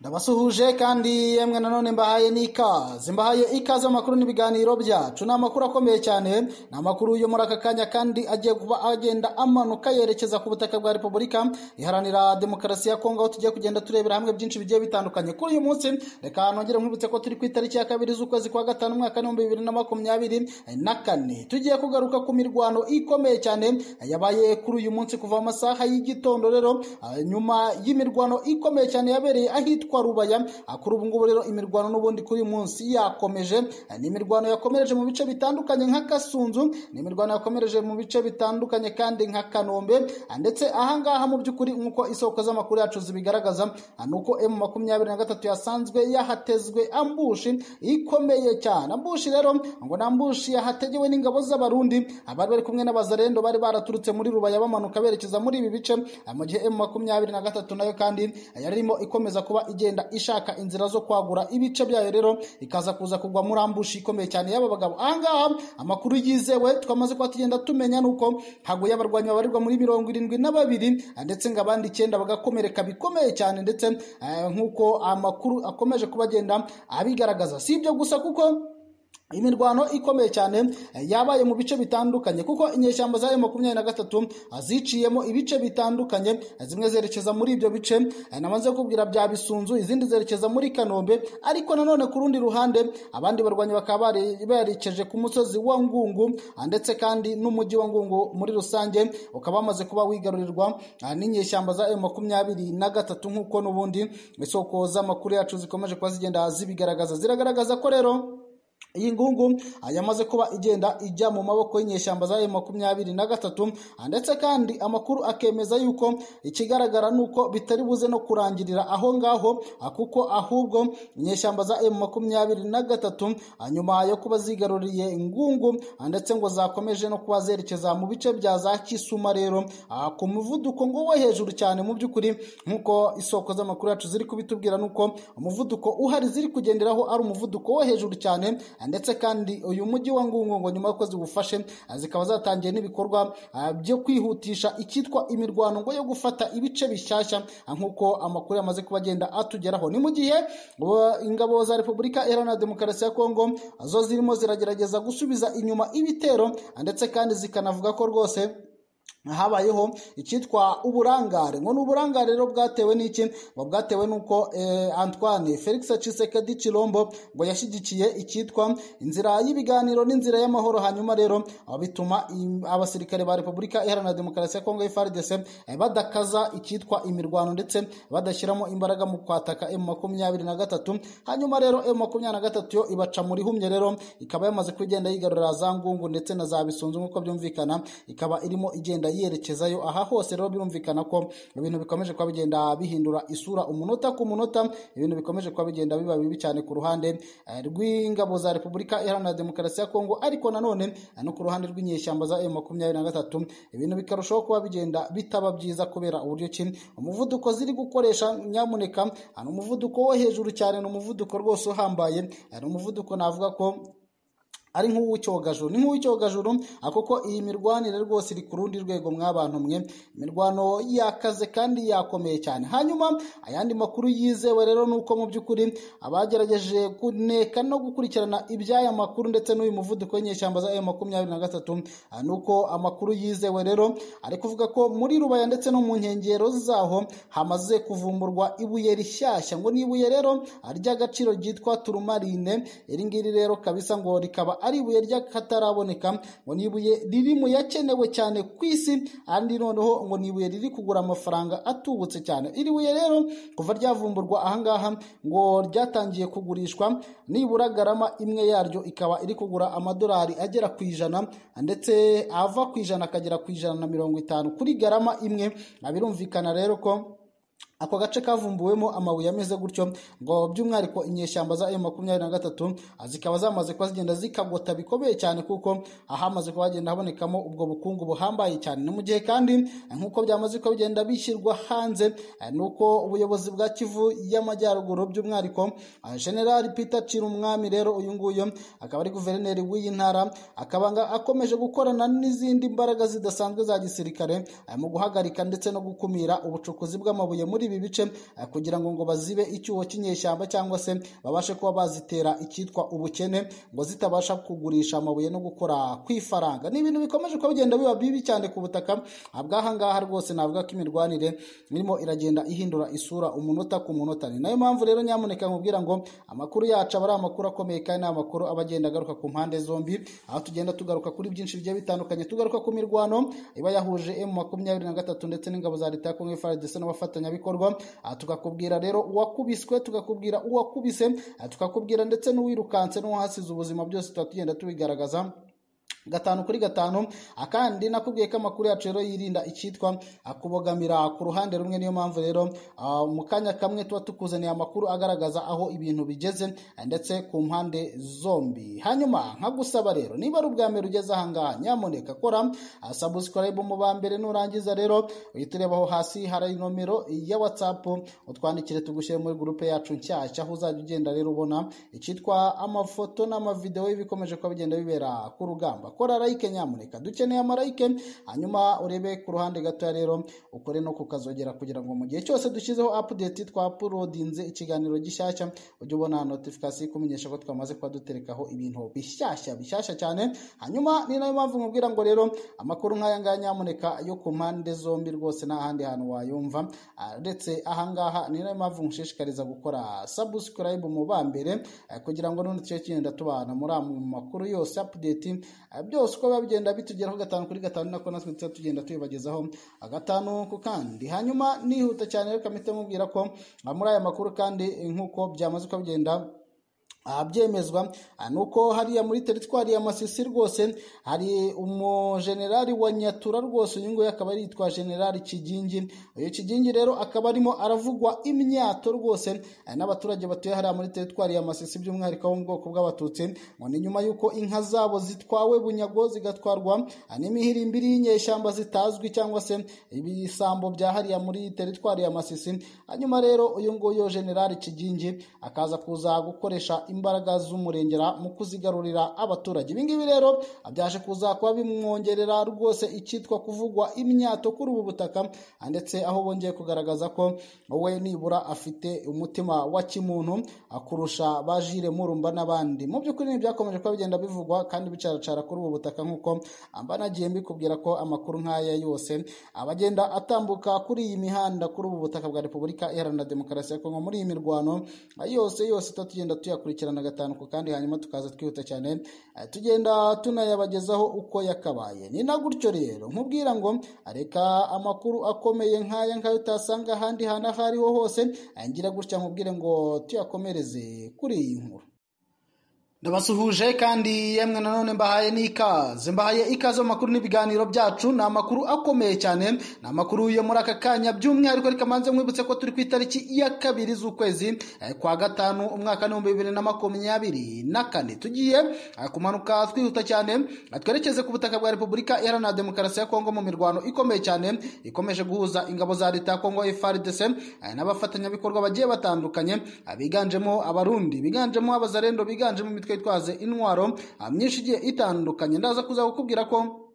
ndabasuhuje kandi yemwe nanone mbahaye n'ikaze mbahaye ikaze amakuru n'ibiganiro byacu ni amakuru akomeye cyane ni amakuru yo muri aka kanya kandi agiye kuba agenda amanuka yerekeza ku butaka bwa repubulika iharanira demokarasi ya kongo aho tugiye kugenda turebera hamwe byinshi bigiye bitandukanye kuri uyu munsi reka nongere nkwibutse ko turi ku itariki ya kabiri z'ukwezi kwa gatanu umwaka w'ibihumbi bibiri na makumyabiri na kane tugiye kugaruka ku mirwano ikomeye cyane yabaye kuri uyu munsi kuva mu masaha y'igitondo rero ah, nyuma y'imirwano ikomeye cyane yabereye ahitwa kwa rubaya Ah, kuri ubu ngubu rero imirwano n'ubundi kuri uyu munsi yakomeje Ah, ni imirwano yakomereje mu bice bitandukanye nka kasunzu ni imirwano yakomereje mu bice bitandukanye kandi nka kanombe Ah, ndetse ahangaha mu by'ukuri nk'uko isoko z'amakuru yacu zibigaragaza ah, ni uko emu makumyabiri na gatatu yasanzwe yahatezwe ambushi ikomeye cyane ambushi rero ngo ni ambushi yahategewe n'ingabo z'abarundi abari bari kumwe n'abazarendo bari baraturutse muri rubaya bamanuka berekeza muri ibi bice Ah, mu gihe emu makumyabiri na gatatu nayo kandi yari irimo ikomeza kuba igenda ishaka inzira zo kwagura ibice byayo rero ikaza kuza kugwa muri ambushi ikomeye cyane y'aba bagabo ahangaha amakuru yizewe twamaze kuba tugenda tumenya nuko haguye abarwanyi babarirwa muri mirongo irindwi na babiri ah, ndetse ngo abandi icyenda bagakomereka bikomeye cyane ndetse eh, nk'uko amakuru akomeje kuba agenda abigaragaza si ibyo gusa kuko imirwano ikomeye cyane eh, yabaye mu bice bitandukanye kuko inyeshyamba zayo makumyabiri na gatatu ah, ziciyemo ibice bitandukanye eh, zimwe zerekeza muri ibyo bice eh, namaze kubwira bya bisunzu izindi zerekeza muri kanombe ariko nanone ku rundi ruhande abandi barwanyi bakaba bari- berekeje ku musozi wa ngungu ah, ndetse kandi n'umujyi wa ngungu muri rusange ukaba wamaze kuba wigarurirwa ah, n'inyeshyamba za makumyabiri na gatatu nk'uko n'ubundi isoko z'amakuru yacu zikomeje kuba zigenda zibigaragaza ziragaragaza ko rero iyi ngungu ah, yamaze kuba igenda ijya mu maboko y'inyeshyamba za makumyabiri na gatatu ah, ndetse kandi amakuru akemeza yuko ikigaragara ni uko bitari buze no kurangirira aho ngaho ah, kuko ahubwo inyeshyamba za makumyabiri na gatatu ah, nyuma yo kuba zigaruriye ngungu ah, ndetse ngo zakomeje no kuba zerekeza mu bice bya za kisuma rero ah, ku muvuduko ngo wo hejuru cyane mu by'ukuri nk'uko isoko z'amakuru yacu ziri kubitubwira ni uko umuvuduko uhari ziri kugenderaho ari umuvuduko wo hejuru cyane ndetse kandi uyu mujyi wa ngungu ngo nyuma y'uko ziwufashe zikaba zatangiye n'ibikorwa ah, byo kwihutisha icyitwa imirwano ngo yo gufata ibice bishyashya ah, nk'uko amakuru yamaze kuba agenda atugeraho ni mu gihe ubu ingabo za repubulika iharanira demokarasi ya kongo zo zirimo ziragerageza gusubiza inyuma ibitero ah, ndetse kandi zikanavuga ko rwose habayeho icyitwa uburangare ngo ni uburangare rero bwatewe n'iki ngo bwatewe n'uko eh, antoine felix cisekedi cirombo ngo yashyigikiye icyitwa inzira y'ibiganiro n'inzira y'amahoro hanyuma rero ah, bituma im- abasirikare ba repubulika iharanira demokarasi ya kongo frdc eh, badakaza icyitwa imirwano ndetse badashyiramo imbaraga mu kwataka m makumyabiri na gatatu hanyuma rero m makumyabiri na gatatu yo ibaca muri humye rero ikaba yamaze kugenda yigarurira za ngungu ndetse na za bisunzu nk'uko byumvikana ikaba irimo igenda yerekezayo aha hose rero birumvikana ko ibintu bikomeje kuba bigenda bihindura isura umunota ku munota ibintu bikomeje kuba bigenda biba bibi cyane ku ruhande eh, rw'ingabo za repubulika iharanira demokarasi ya kongo ariko nanone eh, no ku ruhande rw'inyeshyamba za m makumyabiri na gatatu ibintu bikarushaho kuba bigenda bitaba byiza kubera uburyo ki umuvuduko ziri gukoresha nyamuneka ah, ni umuvuduko wo hejuru cyane ni umuvuduko rwose uhambaye eh, ni umuvuduko navuga ko ari nk'uw'icyogajuru ni nk'uw'icyogajuru akoko iyi mirwanire rwose iri ku rundi rwego mw'abantu mwe imirwano yakaze kandi yakomeye cyane hanyuma ayandi makuru yizewe rero ni uko mu by'ukuri abagerageje kuneka no gukurikirana iby'aya makuru ndetse n'uyu muvuduko w'inyeshyamba za ayo makumyabiri na gatatu ah, ni uko amakuru yizewe rero ari kuvuga ko muri rubaya ndetse no mu nkengero zaho hamaze kuvumburwa ibuye rishyashya ngo ni ibuye rero ry'agaciro ryitwa turumarine iri ngiri rero kabisa ngo rikaba ari ibuye ry'akataraboneka ngo ni ibuye riri mu yakenewe cyane ku isi andi noneho ngo ni ibuye riri kugura amafaranga atubutse cyane iri buye rero kuva ryavumburwa ahangaha ngo ryatangiye kugurishwa nibura garama imwe yaryo ikaba iri kugura amadolari agera ku ijana ndetse ava ku ijana akagera ku ijana na mirongo itanu kuri garama imwe Ah, birumvikana rero ko ako gace kavumbuwemo amabuye ameze gutyo ngo by'umwihariko inyeshyamba za M makumyabiri na gatatu ah, zikaba zamaze kuba zigenda zikagota bikomeye cyane kuko ahamaze kuba hagenda habonekamo ubwo bukungu buhambaye cyane ni mu gihe kandi eh, nk'uko byamaze kuba bigenda bishyirwa hanze eh, ni uko ubuyobozi bwa kivu y'amajyaruguru by'umwihariko ah, general peter cirumwami rero uyu nguyu akaba ari guverineri w'iyi ntara akaba nga- akomeje gukorana n'izindi mbaraga zidasanzwe za gisirikare eh, mu guhagarika ndetse no gukumira ubucukuzi bw'amabuye muri ibi bice eh, kugira ngo ngo bazibe icyuho cy'inyeshyamba cyangwa se babashe kuba bazitera icyitwa ubukene ngo zitabasha kugurisha amabuye no gukora ku ifaranga ni ibintu bikomeje kuba bigenda biba bibi cyane ku butaka ah, bw'ahangaha rwose navuga ko imirwanire irimo iragenda ihindura isura umunota ku munota ni nayo mpamvu rero nyamuneka nkubwira ngo amakuru yacu aba ari amakuru akomeye kandi ni amakuru aba agenda agaruka ku mpande zombi aho tugenda tugaruka kuri byinshi bigiye bitandukanye tugaruka ku mirwano iba yahuje M makumyabiri na gatatu ndetse n'ingabo za leta ya Kongo FARDC n'abafatanyabikorwa bikorwa Ah, tukakubwira rero uwakubiswe tukakubwira uwakubise Ah, tukakubwira ndetse n'uwirukanse n'uwahasize ubuzima byose tuba tugenda tubigaragaza gatanu kuri gatanu akandi nakubwiye ko amakuru yacu rero yirinda icyitwa akubogamira ku ruhande rumwe niyo mpamvu rero ah, mu kanya kamwe tuba tukuzaniye amakuru agaragaza aho ibintu bigeze ah, ndetse ku mpande zombi hanyuma nkagusaba rero niba ari ubwa mbere ugeze ahangaha nyamuneka kora sabusikarayibu mu ba mbere nurangiza rero uhita ureba aho hasi hari nomero ya watsapu utwandikire tugushyire muri gurupe yacu nshyashya aho uzajya ugenda rero ubona icyitwa amafoto n'amavidewo y'ibikomeje kuba bigenda bibera ku rugamba kora like nyamuneka dukeneye amarayike hanyuma urebe ku ruhande gatoya rero ukore no kukazogera kugira ngo mu gihe cyose dushyizeho apudeti twapulodinze ikiganiro gishyashya ujye ubona notifikasiyo ikumenyesha ko twamaze kuba duterekaho ibintu bishyashya bishyashya cyane hanyuma ni nayo mpamvu nkubwira ngo rero amakuru nk'aya ngaya nyamuneka yo ku mpande zombi rwose nta handi hantu wayumva Ah, ndetse ahangaha ni nayo mpamvu nkushishikariza gukora sabusikarayibu mu ba mbere eh, kugira ngo n'ubundi tujye tugenda tubana muri ayo makuru yose apudeti eh, byose uko biba bigenda bitugeraho gatanu kuri gatanu nako natwe tujya tugenda tubibagezaho agatanu ku kandi hanyuma nihuta cyane reka mpite mubwira ko ah, muri aya makuru kandi eh, nk'uko byamaze uko bigenda aha byemezwa aha ni uko hariya muri teritwari ya masisi rwose hari umujenerali wa nyatura rwose uyu nguyu akaba yitwa generali kigingi uyu kigingi rero akaba arimo aravugwa imyato rwose eh, n'abaturage batuye hariya muri teritwari ya masisi by'umwihariko bo mu bwoko bw'abatutsi ngo ni nyuma y'uko inka zabo zitwawe bunyago zigatwarwa eh, n'imihirimbiri y'inyeshyamba zitazwi cyangwa se ibisambo bya hariya muri teritwari ya masisi hanyuma rero uyu nguyu generali kigingi akaza kuza gukoresha imbaraga z'umurengera mu kuzigarurira abaturage ibi ngibi rero byaje kuza kuba bimwongerera rwose icyitwa kuvugwa imyato kuri ubu butaka ndetse aho bongeye kugaragaza ko we nibura afite umutima wa kimuntu kurusha ba Jules Murumba n'abandi mu by'ukuri ntibyakomeje kuba bigenda bivugwa kandi bicaracara kuri ubu butaka nk'uko mba nagiye mbikubwira ko amakuru nk'aya yose abagenda atambuka kuri iyi mihanda kuri ubu butaka bwa Repubulika Iharanira Demokarasi ya Kongo muri iyi mirwano yose yose tuba tugenda tuyakurikirana gatanu ku kandi hanyuma tukaza twihuta cyane eh, tugenda tunayabagezaho uko yakabaye ni na gutyo rero nkubwira ngo reka amakuru akomeye nk'aya nk'ayo utasanga ahandi hantu aho ariho hose eh, ngira gutya nkubwire ngo tuyakomereze kuri iyi nkuru ndabasuhuje kandi yemwe nanone mbahaye n'ikaze mbahaye ikaze mu makuru n'ibiganiro byacu ni amakuru akomeye cyane ni amakuru yo muri aka kanya by'umwihariko reka mbanze mwibutse ko turi ku itariki ya kabiri z'ukwezi eh, kwa gatanu umwaka n'ibihumbi bibiri na makumyabiri na kane tugiye eh, kumanuka twihuta cyane eh, twerekeze ku butaka bwa repubulika iharanira demokarasi ya kongo mu mirwano ikomeye cyane ikomeje guhuza ingabo za leta ya kongo frdc eh, n'abafatanyabikorwa bagiye batandukanye eh, biganjemo abarundi biganjemo abazarendo biganjemo imitwe yitwaze intwaro ah, myinshi igiye itandukanye ndaza kuza kukubwira ko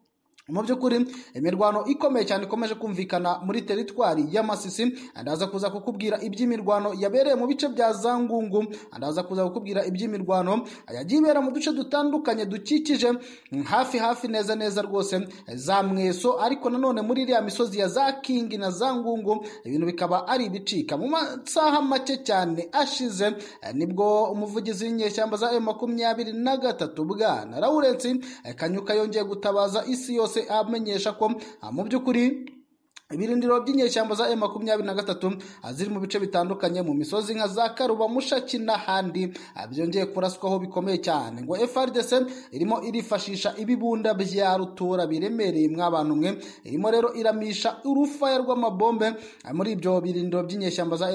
mu by'ukuri imirwano ikomeye cyane ikomeje kumvikana muri teritwari ya masisi ndaza kuza kukubwira iby'imirwano yabereye mu bice bya za ngungu ndaza kuza kukubwira iby'imirwano yagiye ibera mu duce dutandukanye dukikije mm, hafi hafi neza neza rwose za mweso ariko nanone muri iriya misozi ya za kingi na za ngungu ibintu bikaba ari ibicika mu masaha make cyane ashize eh, nibwo umuvugizi w'inyeshyamba za makumyabiri na gatatu bwana lawurence eh, kanyuka yongeye gutabaza isi yose yose amenyesha ko ah, mu by'ukuri ibirindiro by'inyeshyamba za M23 ah, ziri mu bice bitandukanye mu misozi nka za Karuba Mushaki n'ahandi ah, byongeye kuraswaho bikomeye cyane ngo FRDC irimo irifashisha ibibunda bya rutura biremereye mw'abantu mwe irimo rero iramisha urufaya rw'amabombe ah, muri ibyo birindiro by'inyeshyamba za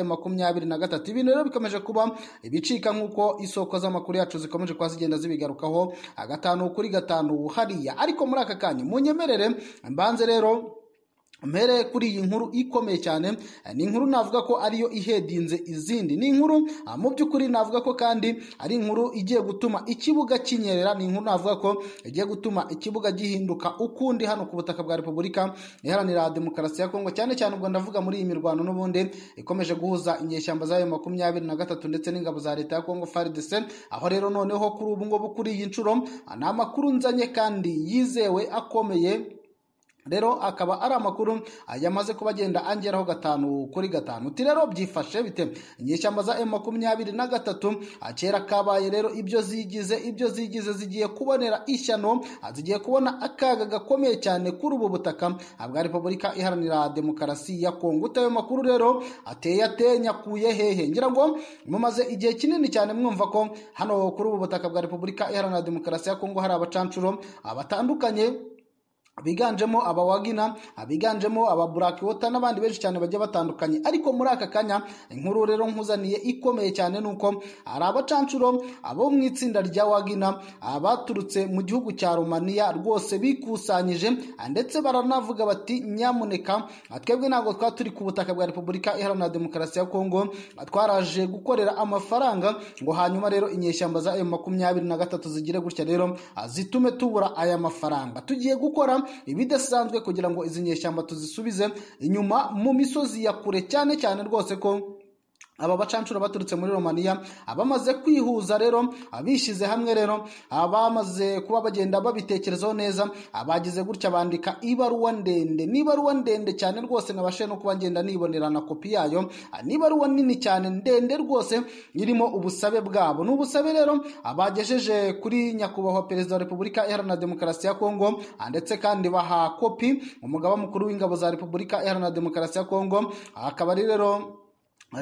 M23 ibintu rero bikomeje kuba ibicika nk'uko isoko z'amakuru yacu zikomeje kuba zigenda zibigarukaho gatanu kuri gatanu hariya ariko muri aka kanya munyemerere mbanze rero mpere kuri iyi nkuru ikomeye cyane eh, ni inkuru navuga ko ariyo ihedinze izindi ni inkuru ah, mu by'ukuri navuga ko kandi ari inkuru igiye gutuma ikibuga kinyerera ni inkuru navuga ko igiye gutuma ikibuga gihinduka ukundi hano ku butaka bwa repubulika iharanira demokarasi ya kongo cyane cyane ubwo ndavuga muri iyi mirwano n'ubundi ikomeje guhuza inyeshyamba zayo makumyabiri na gatatu ndetse n'ingabo za leta ya kongo fardc aho rero noneho kuri ubu ngubu kuri iyi nshuro ah, ni amakuru nzanye kandi yizewe akomeye rero akaba ari amakuru yamaze kuba agenda angeraho gatanu kuri gatanu uti rero byifashe bite inyeshyamba za emu makumyabiri na gatatu kera kabaye rero ibyo zigize ibyo zigize zigiye kubonera ishyano zigiye kubona akaga gakomeye cyane kuri ubu butaka bwa repubulika iharanira demokarasi ya kongo utayo makuru rero ateye atenya kuye hehe ngira ngo mumaze igihe kinini cyane mwumva ko hano kuri ubu butaka bwa repubulika iharanira demokarasi ya kongo hari abacanshuro batandukanye biganjemo abawagina abiganjemo ababurakiwota n'abandi benshi cyane bagiye batandukanye ariko muri aka kanya inkuru rero nkuzaniye ikomeye cyane nuko hari abacanshuro abo mu itsinda rya wagina baturutse mu gihugu cya romaniya rwose bikusanyije ndetse baranavuga bati nyamuneka twebwe ntabwo twaba turi ku butaka bwa repubulika iharanira demokarasi ya kongo twaraje gukorera amafaranga ngo hanyuma rero inyeshyamba za emu makumyabiri na gatatu zigire gutya rero zitume tubura aya mafaranga tugiye gukora ibidasanzwe kugira ngo izi nyeshyamba tuzisubize inyuma mu misozi ya kure cyane cyane rwose ko aba bacancura baturutse muri romaniya abamaze kwihuza rero abishyize hamwe rero abamaze kuba bagenda babitekerezaho neza abagize gutya bandika ibaruwa ndende n'ibaruwa ndende cyane rwose nabashe no kuba ngenda nibonera na kopi yayo n'ibaruwa nini cyane ndende rwose irimo ubusabe bwabo ni ubusabe rero abagejeje kuri nyakubahwa perezida wa repubulika iharanira demokarasi ya kongo ndetse kandi baha kopi umugaba mukuru w'ingabo za repubulika iharanira demokarasi ya kongo akaba ari rero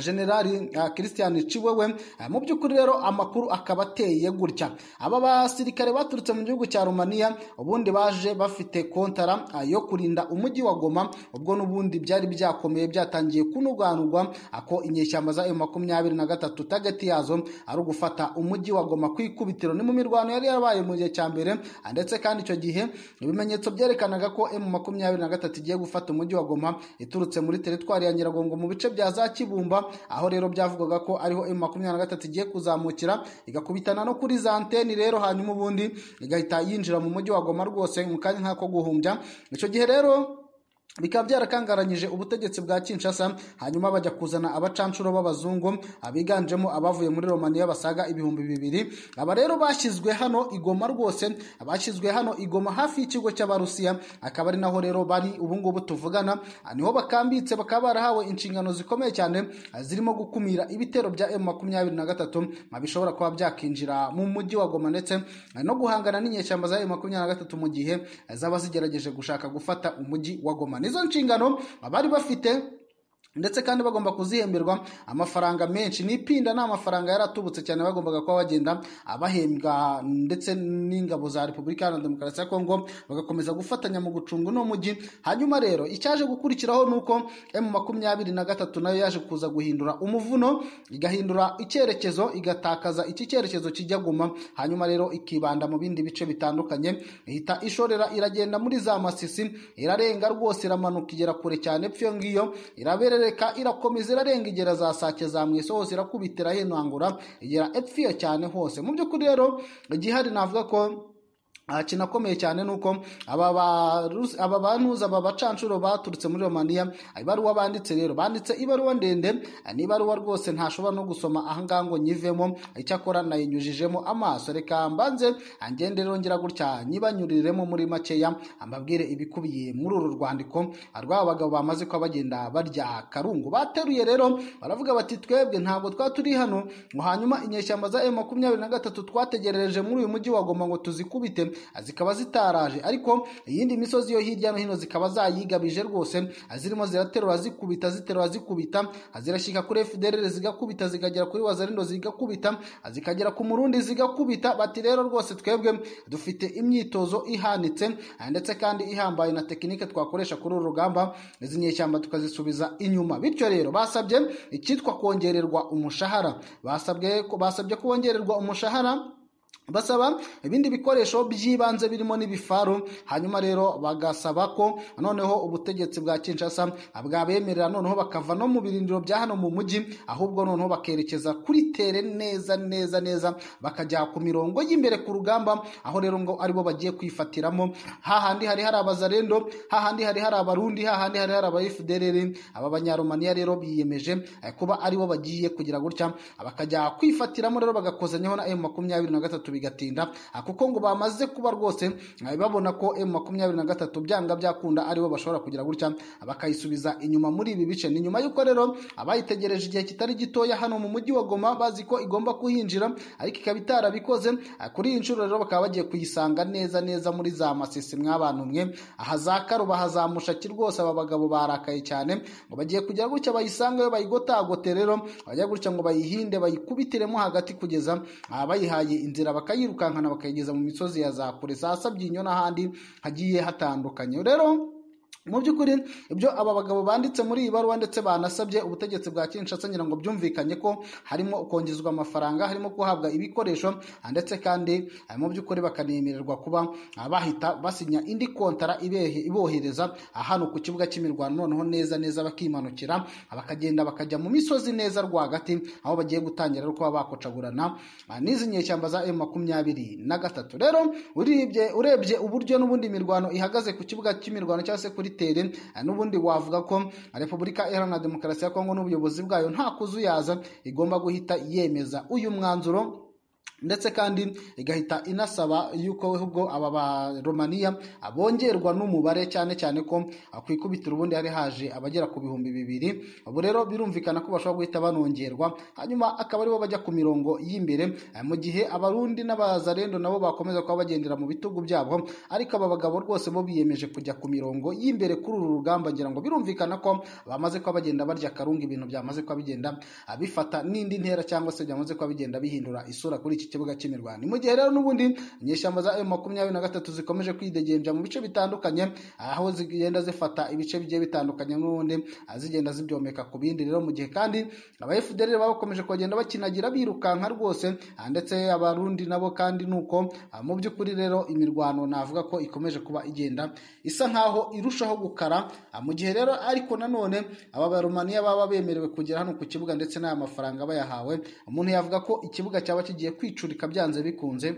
generali uh, christian ciwewe uh, mu by'ukuri rero amakuru akaba ateye gutya aba basirikare baturutse mu gihugu cya romaniya ubundi baje bafite kontara uh, yo kurinda umujyi wa goma ubwo n'ubundi byari byakomeye byatangiye kunuganurwa ako inyeshyamba za makumyabiri na gatatu tageti yazo ari ugufata umujyi wa goma ku ikubitiro ni mu mirwano yari yarabaye mu gihe cya mbere uh, ndetse kandi icyo gihe ibimenyetso byerekanaga ko emu makumyabiri na gatatu igiye gufata umujyi wa goma iturutse muri teritwari ya nyiragongo mu bice bya za kibumba aho rero byavugwaga ko ariho emu makumyabiri na gatatu igiye kuzamukira igakubitana no kuri za anteni rero hanyuma ubundi igahita yinjira mu mujyi wa goma rwose mu kanya nk'ako guhumbya icyo gihe rero bikaba byarakangaranyije ubutegetsi bwa kinshasa hanyuma bajya kuzana abacanshuro b'abazungu abiganjemo abavuye muri romaniya basaga ibihumbi bibiri aba rero bashyizwe hano igoma rwose bashyizwe hano igoma hafi y'ikigo cy'abarusiya akaba ari naho rero bari ubungubu tuvugana niho bakambitse bakaba barahawe inshingano zikomeye cyane zirimo gukumira ibitero bya emu makumyabiri na gatatu bishobora kuba byakinjira mu mujyi wa goma ndetse no guhangana n'inyeshyamba za emu makumyabiri na gatatu mu gihe zaba zigerageje gushaka gufata umujyi wa goma nizo nshingano bari bafite ndetse kandi bagomba kuzihemberwa amafaranga menshi n'ipinda ni amafaranga yari atubutse cyane bagombaga kuba bagenda abahembwa ndetse n'ingabo za repubulika iharanira demokarasi ya kongo bagakomeza gufatanya mu gucunga uno mujyi hanyuma rero icyaje gukurikiraho ni uko emu makumyabiri na gatatu nayo yaje kuza guhindura umuvuno igahindura icyerekezo igatakaza iki cyerekezo kijya guma hanyuma rero ikibanda mu bindi bice bitandukanye ihita ishorera iragenda muri za masisi irarenga rwose iramanuka igera kure cyane pfyo ngiyo iraberera irareka irakomeza irarenga igera za sake za mwese hose irakubitira hinangura igera epfiyo cyane hose mu by'ukuri rero igihari navuga ko aha kinakomeye cyane ni uko aba bantuza aba bacanshuro baturutse muri romaniya ibaruwa banditse rero banditse ibaruwa ndende ni ibaruwa rwose ntashobora no gusoma ahangaha ngo nyivemo icyakora nayinyujijemo amaso reka mbanze ngende rongera gutya nyibanyuriremo muri makeya mbabwire ibikubiye muri uru rwandiko rw'aba bagabo bamaze kuba bagenda barya karungu bateruye rero baravuga bati twebwe ntabwo twaba turi hano ngo hanyuma inyeshyamba za emu makumyabiri na gatatu twategerereje muri uyu mujyi wagomba ngo tuzikubite zikaba zitaraje ariko iyindi misozi yo hirya no hino zikaba zayigabije rwose zirimo ziraterura zikubita ziterura zikubita zirashyika kuri fdr zigakubita zikagera kuri wazarindo zigakubita zikagera ku murundi zigakubita bati rero rwose twebwe dufite imyitozo ihanitse ndetse kandi ihambaye na tekinike twakoresha kuri uru rugamba izi nyeshyamba tukazisubiza inyuma bityo rero basabye icyitwa kongererwa umushahara basabwe basabye ko bongererwa umushahara basaba ibindi bikoresho by'ibanze birimo n'ibifaru hanyuma rero bagasaba ko noneho ubutegetsi bwa kinshasa bwabemerera noneho bakava no mu birindiro bya hano mu mujyi ahubwo noneho bakerekeza kuri tere neza neza neza bakajya ku mirongo y'imbere ku rugamba aho rero ngo aribo bagiye kwifatiramo hahandi hari hari abazarendo hahandi hari hari abarundi hahandi hari hari aba fdr aba banyaromaniya rero biyemeje eh, kuba aribo bagiye kugira gutya bakajya kwifatiramo rero bagakozanyaho na emu makumyabiri na gatatu gatatu bigatinda ah, kuko ngo bamaze kuba rwose ah, babona ko M makumyabiri na gatatu byanga byakunda aribo bashobora kugira gutya ah, bakayisubiza inyuma muri ibi bice ni nyuma y'uko rero abayitegereje igihe kitari gitoya hano mu mujyi wa Goma bazi ko igomba kuhinjira ariko ikaba itarabikoze Ah, kuri iyi nshuro rero bakaba bagiye kuyisanga neza neza muri za masisi mwabantu mwe aha za karuba hazamushaki rwose aba bagabo barakaye cyane ngo bagiye kugira gutya bayisanga yo bayigotagote rero bajya gutya ngo bayihinde bayikubitiremo hagati kugeza ah, bayihaye inzira bakayirukankana bakayigeza mu misozi ya za kure za sabyinyo n'ahandi hagiye hatandukanye rero mu by'ukuri ibyo aba bagabo banditse muri iyi baruwa ndetse banasabye ubutegetsi bwa Kinshasa ngira ngo byumvikanye ko harimo kongezwa amafaranga harimo guhabwa ibikoresho ah, ndetse kandi ah, mu by'ukuri bakanemererwa kuba ah, bahita basinya indi kontara ibehe- ibohereza ah, hano ku kibuga cy'imirwano noneho neza neza bakimanukira ah, bakagenda bakajya mu misozi neza rwagati aho bagiye gutangira rero kuba bakocagurana ah, n'izi nyeshyamba za M makumyabiri na gatatu rero urebye urebye uburyo n'ubundi imirwano ihagaze ku kibuga cy'imirwano cyangwa se kuri tere ah, n'ubundi wavuga ko repubulika iharanira demokarasi ya kongo n'ubuyobozi bwayo nta kuzuyaza igomba guhita yemeza uyu mwanzuro ndetse kandi igahita inasaba yuko ahubwo aba baromaniya bongerwa n'umubare cyane cyane ko ah, ku ikubitiro ubundi hari haje abagera ku bihumbi bibiri ubu rero birumvikana ko bashobora guhita banongerwa hanyuma akaba aribo bajya ku mirongo y'imbere ah, mu gihe abarundi n'abazarendo nabo bakomeza kuba bagendera mu bitugu byabo ariko aba bagabo rwose bo biyemeje kujya ku mirongo y'imbere kuri uru rugamba ngira ngo birumvikana ko bamaze kuba bagenda barya akarungu ibintu byamaze kuba bigenda ah, bifata n'indi ntera cyangwa se byamaze kuba bigenda bihindura isura kuri iki kibuga cy'imirwano mu gihe rero n'ubundi inyeshyamba za M makumyabiri na gatatu zikomeje kwidegenja mu bice bitandukanye aho zigenda zifata ibice bigiye bitandukanye n'ubundi ah, zigenda zibyomeka ku bindi rero mu gihe kandi aba FDL baba bakomeje kugenda bakinagira birukanka rwose ah, ndetse abarundi nabo kandi nuko ah, mu by'ukuri rero imirwano navuga ko ikomeje kuba igenda isa nkaho irushaho gukara ah, mu gihe rero ariko nanone aba barumaniya baba bemerewe kugera hano ku kibuga ndetse n'aya mafaranga bayahawe umuntu yavuga ko ikibuga cyaba kigiye kwicurika byanze bikunze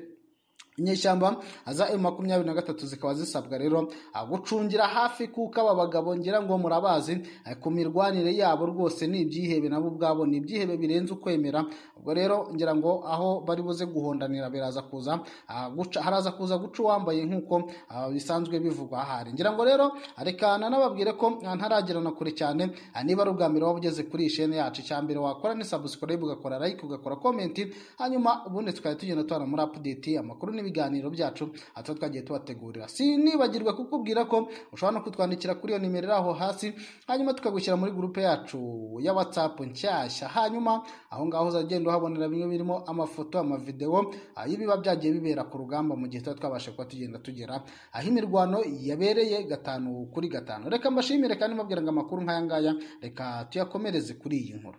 inyeshyamba za M makumyabiri na gatatu zikaba zisabwa rero ah, gucungira hafi kuko aba bagabo ngira ngo murabazi ah, ku mirwanire yabo rwose ni ibyihebe nabo ubwabo ni ibyihebe birenze ukwemera ubwo rero ngira ngo aho bari buze guhondanira biraza kuza ah, guca haraza kuza guca uwambaye nk'uko ah, bisanzwe bivugwa ahari ngira ngo rero reka nanababwire ko ah, ntaragerana kure cyane ah, niba ari ubwa mbere waba ugeze kuri iyi shene yacu icya mbere wakora ni subscribe ugakora like ugakora comment hanyuma ubundi tukajya tugenda tubana muri update amakuru n'ibiganiro byacu atuba twagiye tubategurira sinibagirwe kukubwira ko ushobora no kutwandikira kuri iyo nimero iri aho hasi hanyuma tukagushyira muri gurupe yacu ya whatsapp nshyashya hanyuma aho ngaho uzagenda uhabonera bimwe birimo amafoto amavidewo ah, y'ibiba byagiye bibera ku rugamba mu gihe tuba twabasha kuba tugenda tugera aho imirwano yabereye gatanu kuri gatanu reka mbashimire kandi mbabwira ngo amakuru nk'aya ngaya reka tuyakomereze kuri iyi nkuru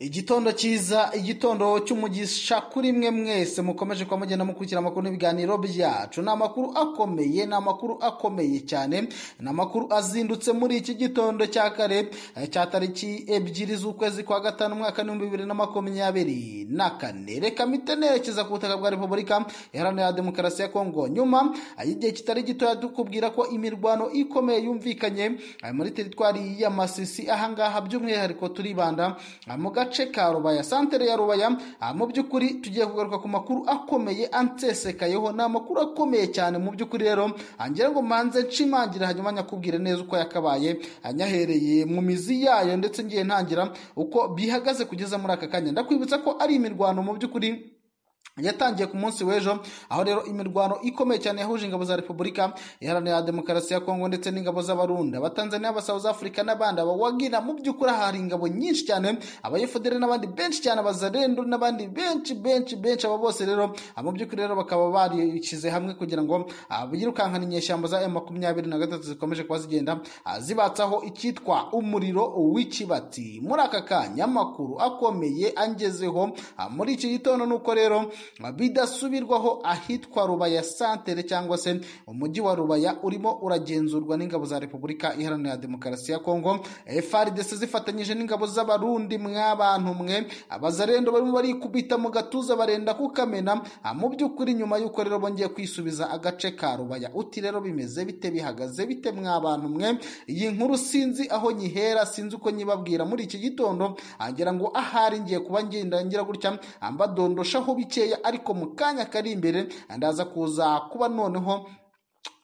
igitondo cyiza igitondo cy'umugisha kuri mwe mwese mukomeje kuba mugenda mukurikira amakuru n'ibiganiro byacu ni amakuru akomeye ni amakuru akomeye cyane ni amakuru azindutse muri iki gitondo cya kare eh, cya tariki ebyiri z'ukwezi kwa gatanu umwaka w'ibihumbi bibiri na makumyabiri na kane reka mpite nerekeza ku butaka bwa repubulika iharanira demokarasi ya kongo nyuma eh, y'igihe kitari gitoya dukubwira ko imirwano ikomeye yumvikanye eh, muri teritwari ya masisi ahangaha by'umwihariko turibanda ah, mu gace ka rubaya santere ya rubaya ah, mu by'ukuri tugiye kugaruka ku makuru akomeye ansesekayeho ni amakuru akomeye cyane mu by'ukuri rero ah, ngira ngo manze nshimangira hanyuma nyakubwire neza uko yakabaye ah, nyahereye mu mizi yayo ndetse ngiye ntangira uko bihagaze kugeza muri aka kanya ndakwibutsa ko ari imirwano mu by'ukuri yatangiye ku munsi w'ejo aho rero imirwano ikomeye cyane yahuje ingabo za repubulika iharanira demokarasi ya kongo ndetse n'ingabo z'abarunda abatanzaniya abasouth africa n'abandi abawagina mu by'ukuri hari ingabo nyinshi cyane abayefudere n'abandi benshi cyane abazarendo n'abandi benshi benshi benshi aba bose rero ah, mu by'ukuri rero bakaba barishyize hamwe kugira ngo ah, birukankane inyeshyamba za m makumyabiri na gatatu zikomeje kuba zigenda ah, zibatsaho icyitwa umuriro w'ikibatsi muri aka kanya amakuru akomeye angezeho ah, muri iki gitondo ni uko rero bidasubirwaho ahitwa Rubaya Santere cyangwa se umujyi wa Rubaya urimo uragenzurwa n'ingabo za Repubulika Iharanira Demokarasi ya Kongo FARDC zifatanyije n'ingabo z'abarundi mwabantu mwe abazarendo barimo barikubita mu gatuza barenda kukamena Ah, mu by'ukuri nyuma y'uko rero bongeye kwisubiza agace ka Rubaya uti rero bimeze bite bihagaze bite mwabantu mwe iyi nkuru sinzi aho nyihera sinzi uko nyibabwira muri iki gitondo agira ngo ahari ngiye kuba ngenda ngira gutya mbadondoshaho bikeya bukeya ariko mu kanya kari imbere ndaza kuza kuba noneho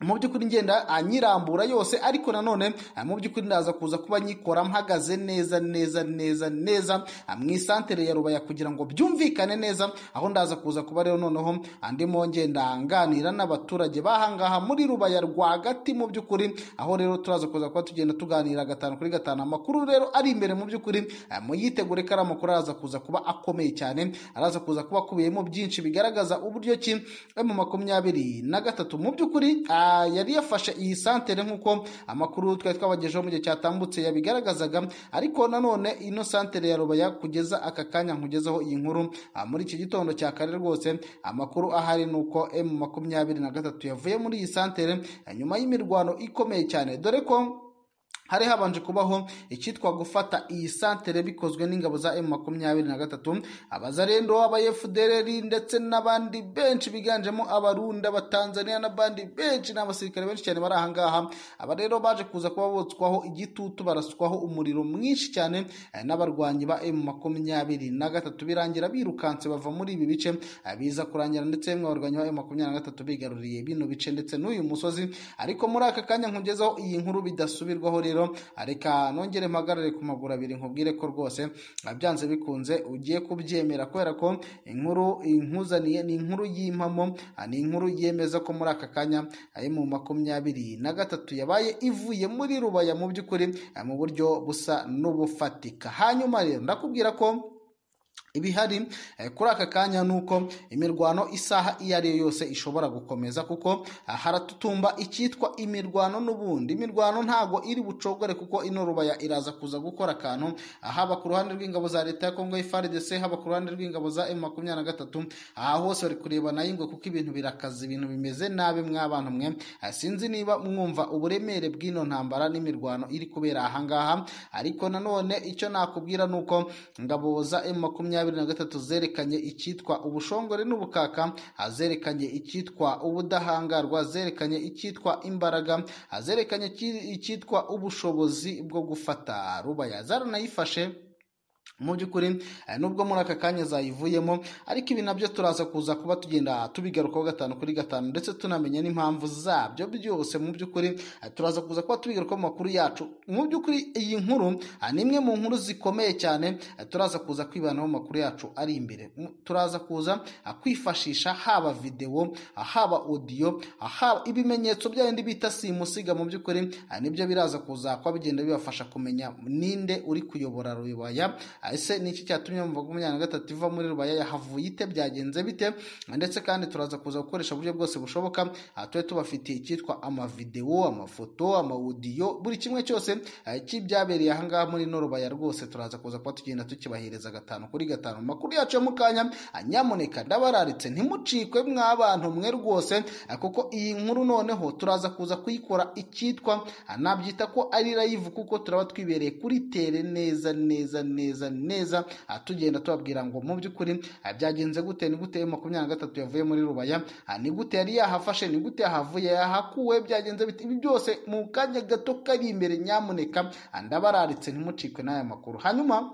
mu by'ukuri ngenda anyirambura yose ariko nanone ah, mu by'ukuri ndaza kuza kuba nyikora mpagaze neza neza neza neza ah, mu isantere ya rubaya kugira ngo byumvikane neza aho ndaza kuza kuba rero noneho ah, ndimo ngenda nganira n'abaturage bahangaha muri rubaya rwagati mu by'ukuri aho rero turaza kuza kuba tugenda tuganira gatanu kuri gatanu amakuru rero ari imbere mu by'ukuri ah, muyitegure ko ari amakuru araza kuza kuba akomeye cyane araza kuza kuba akubiyemo byinshi bigaragaza uburyo ki mu makumyabiri na gatatu mu by'ukuri ah, Ah, yari yafashe iyi santere nk'uko amakuru twari twabagejeho mu gihe cyatambutse yabigaragazaga ariko nanone ino santere ya rubaya kugeza aka kanya nkugezaho iyi nkuru ah, muri iki gitondo cya kare rwose amakuru ahari ni uko m makumyabiri na gatatu yavuye muri iyi santere ah, nyuma y'imirwano ikomeye cyane dore ko hari habanje kubaho icyitwa gufata iyi santere bikozwe n'ingabo za m makumyabiri na gatatu abazarendo abayefudereri ndetse n'abandi benshi biganjemo abarunda abatanzaniya n'abandi benshi n'abasirikare benshi cyane bari ahangaha aba rero baje kuza kuba botswaho igitutu barasukwaho umuriro mwinshi cyane eh, n'abarwanyi ba m makumyabiri na gatatu birangira birukanse bava muri ibi bice eh, biza kurangira ndetse bamwe abarwanyi ba m makumyabiri na gatatu bigaruriye bino bice ndetse n'uyu musozi ariko muri aka kanya nkugezaho iyi nkuru bidasubirwaho rero rero reka nongere mpagarare ku maguru abiri nkubwire ko rwose byanze bikunze ugiye kubyemera kubera ko inkuru inkuzaniye ni inkuru y'impamo ah, ni inkuru yemeza ko muri aka kanya ayo mu makumyabiri na gatatu yabaye ivuye muri rubaya mu by'ukuri ah, mu buryo busa n'ubufatika hanyuma rero ndakubwira ko ibihari eh, kuri aka kanya ni uko imirwano isaha iyo ari yo yose ishobora gukomeza kuko ah, haratutumba icyitwa imirwano n'ubundi imirwano ntago iri bucogore kuko ino rubaya iraza kuza gukora akantu ah, haba ku ruhande rw'ingabo za leta ya kongo ifrdc haba ku ruhande rw'ingabo za m makumyabiri na gatatu aha hose bari kureba nayo ingwe kuko ibintu birakaze ibintu bimeze nabi mw'abana mwe Ah, sinzi niba mwumva uburemere bw'ino ntambara n'imirwano iri kubera ahangaha ariko nanone icyo nakubwira ni uko ingabo za m makumyabiri makumyabiri na gatatu zerekanye icyitwa ubushongore n'ubukaka ah, zerekanye icyitwa ubudahangarwa zerekanye icyitwa imbaraga ah, zerekanye iki- icyitwa ubushobozi bwo gufata rubaya zaranayifashe mu by'ukuri eh, nubwo muri aka kanya zayivuyemo ariko ibi nabyo turaza kuza kuba tugenda tubigarukaho gatanu kuri gatanu ndetse tunamenya n'impamvu zabyo byose mu by'ukuri eh, turaza kuza kuba tubigarukaho mu makuru yacu mu by'ukuri iyi nkuru ah, ni imwe mu nkuru zikomeye cyane eh, turaza kuza kwibanaho mu makuru yacu ari imbere M- turaza kuza ah, kwifashisha haba videwo ah, haba audio ah, haba ibimenyetso bya bindi bita simusiga mu by'ukuri ah, nibyo biraza kuza kuba bigenda bibafasha kumenya ninde uri kuyobora rubaya Ah, ese ni iki cyatumye mu makumyabiri na gatatu iva muri rubaya yahavuye ite byagenze bite ndetse kandi turaza kuza gukoresha uburyo bwose bushoboka ah, tube tubafitiye icyitwa amavidewo amafoto amawudiyo buri kimwe cyose ah, cy'ibyabereye ahangaha muri ino rubaya rwose turaza kuza kuba tugenda tukibahereza gatanu kuri gatanu mu makuru yacu yo mu kanya ah, nyamuneka ndabararitse ntimucikwe mw'abantu mwe rwose ah, kuko iyi nkuru noneho turaza kuza kuyikora icyitwa ah, nabyita ko ari live kuko turaba twibereye kuri tere neza neza neza neza ah, tugenda tubabwira ngo mu by'ukuri ah, byagenze gute ni gute makumyabiri na gatatu yavuye muri rubaya ah, ni gute yari yahafashe ni gute yahavuye yahakuwe byagenze bite ibi byose mu kanya gato kari imbere nyamuneka ah, ndabararitse ntimucikwe n'aya makuru hanyuma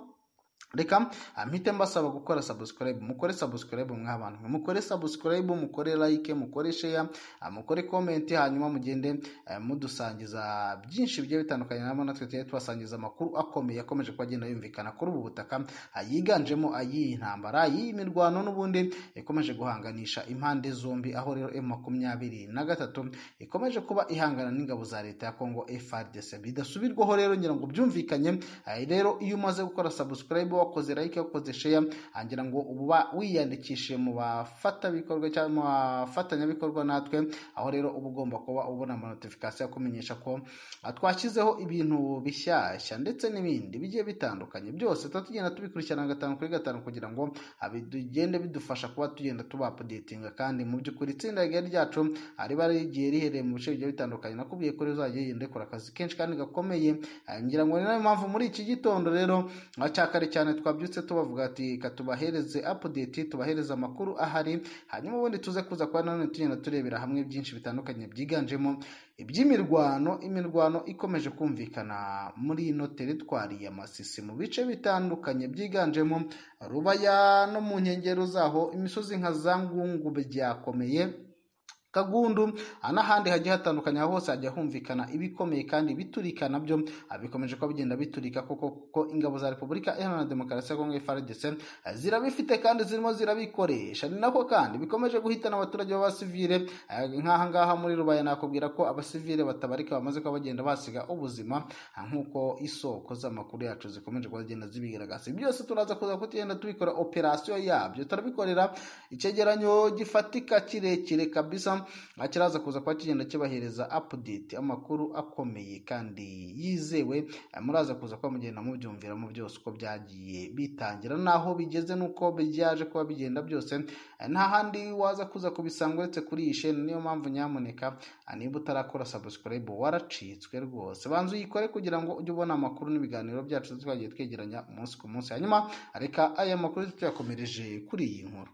reka ah, mpite mbasaba gukora subscribe mukore subscribe mw'abantu mwe mukore subscribe mukore like mukore share ah, mukore comment hanyuma mugende eh, mudusangiza byinshi bigiye bitandukanye namo natwe tugiye tubasangiza amakuru akomeye akomeje kuba agenda yumvikana kuri ubu butaka ah, yiganjemo ay'iyi ntambara ay'iyi mirwano n'ubundi ikomeje guhanganisha impande zombi aho rero m makumyabiri na gatatu ikomeje kuba ihangana n'ingabo za leta ya kongo frdc bidasubirwaho rero ngira ngo byumvikanye eh, rero iyo umaze gukora subscribe wakoze like wakoze share angira ngo uba wiyandikishije mu bafatabikorwa cyangwa mu bafatanyabikorwa natwe aho rero uba ugomba kuba ubona ama notification akumenyesha ko ah, twashyizeho ibintu bishyashya ndetse n'ibindi bigiye bitandukanye byose tuba tugenda tubikurikirana gatanu kuri gatanu kugira ngo ah, bigende bidufasha kuba tugenda tuba updatinga kandi mu by'ukuri itsinda rigari ryacu ah, riba rigiye rihereye mu bice bigiye bitandukanye nakubwiye ko rizajya rigenda rikora akazi kenshi kandi gakomeye Ah, ngira ngo ni nayo mpamvu muri iki gitondo rero ah, cya kare cyane twabyutse tubavuga ati katubahereze update tubahereze amakuru ahari hanyuma ubundi tuze kuza kuba nanone tugenda turebera hamwe byinshi bitandukanye byiganjemo iby'imirwano imirwano ikomeje kumvikana muri ino teritwari ya masisi mu bice bitandukanye byiganjemo rubaya no mu nkengero zaho imisozi nka za ngungu byakomeye kagundu aha n'ahandi hagiye hatandukanye aho hose hajya humvikana ibikomeye kandi biturika nabyo ah, bikomeje kuba bigenda biturika kuko kuko ingabo za repubulika iharanira demokarasi ya kongo frdc ah, zirabifite kandi zirimo zirabikoresha ni nako kandi bikomeje guhitana abaturage b'abasivile ah, nk'aha ngaha muri rubaya nakubwira ko abasivile batabarika bamaze kuba bagenda basiga ubuzima ah, nk'uko isoko z'amakuru yacu zikomeje kuba zigenda zibigaragaza Ibi byose turaza kuza kutugenda tubikora operasiyo yabyo turabikorera icyegeranyo gifatika kirekire kabisa aha kiraza kuza kuba kigenda kibahereza apudeti amakuru akomeye kandi yizewe Eh, muraza kuza kuba mugenda mubyumviramo byose uko byagiye bitangira n'aho bigeze n'uko byaje kuba bigenda byose Eh, nta handi waza kuza kubisanga uretse kuri iyi sheni niyo mpamvu nyamuneka eh, niba utarakora sabusikarayibu waracitswe rwose banza uyikore kugira ngo ujye ubona amakuru n'ibiganiro byacu twagiye twegeranya umunsi ku munsi hanyuma reka aya makuru tuyakomereje kuri iyi nkuru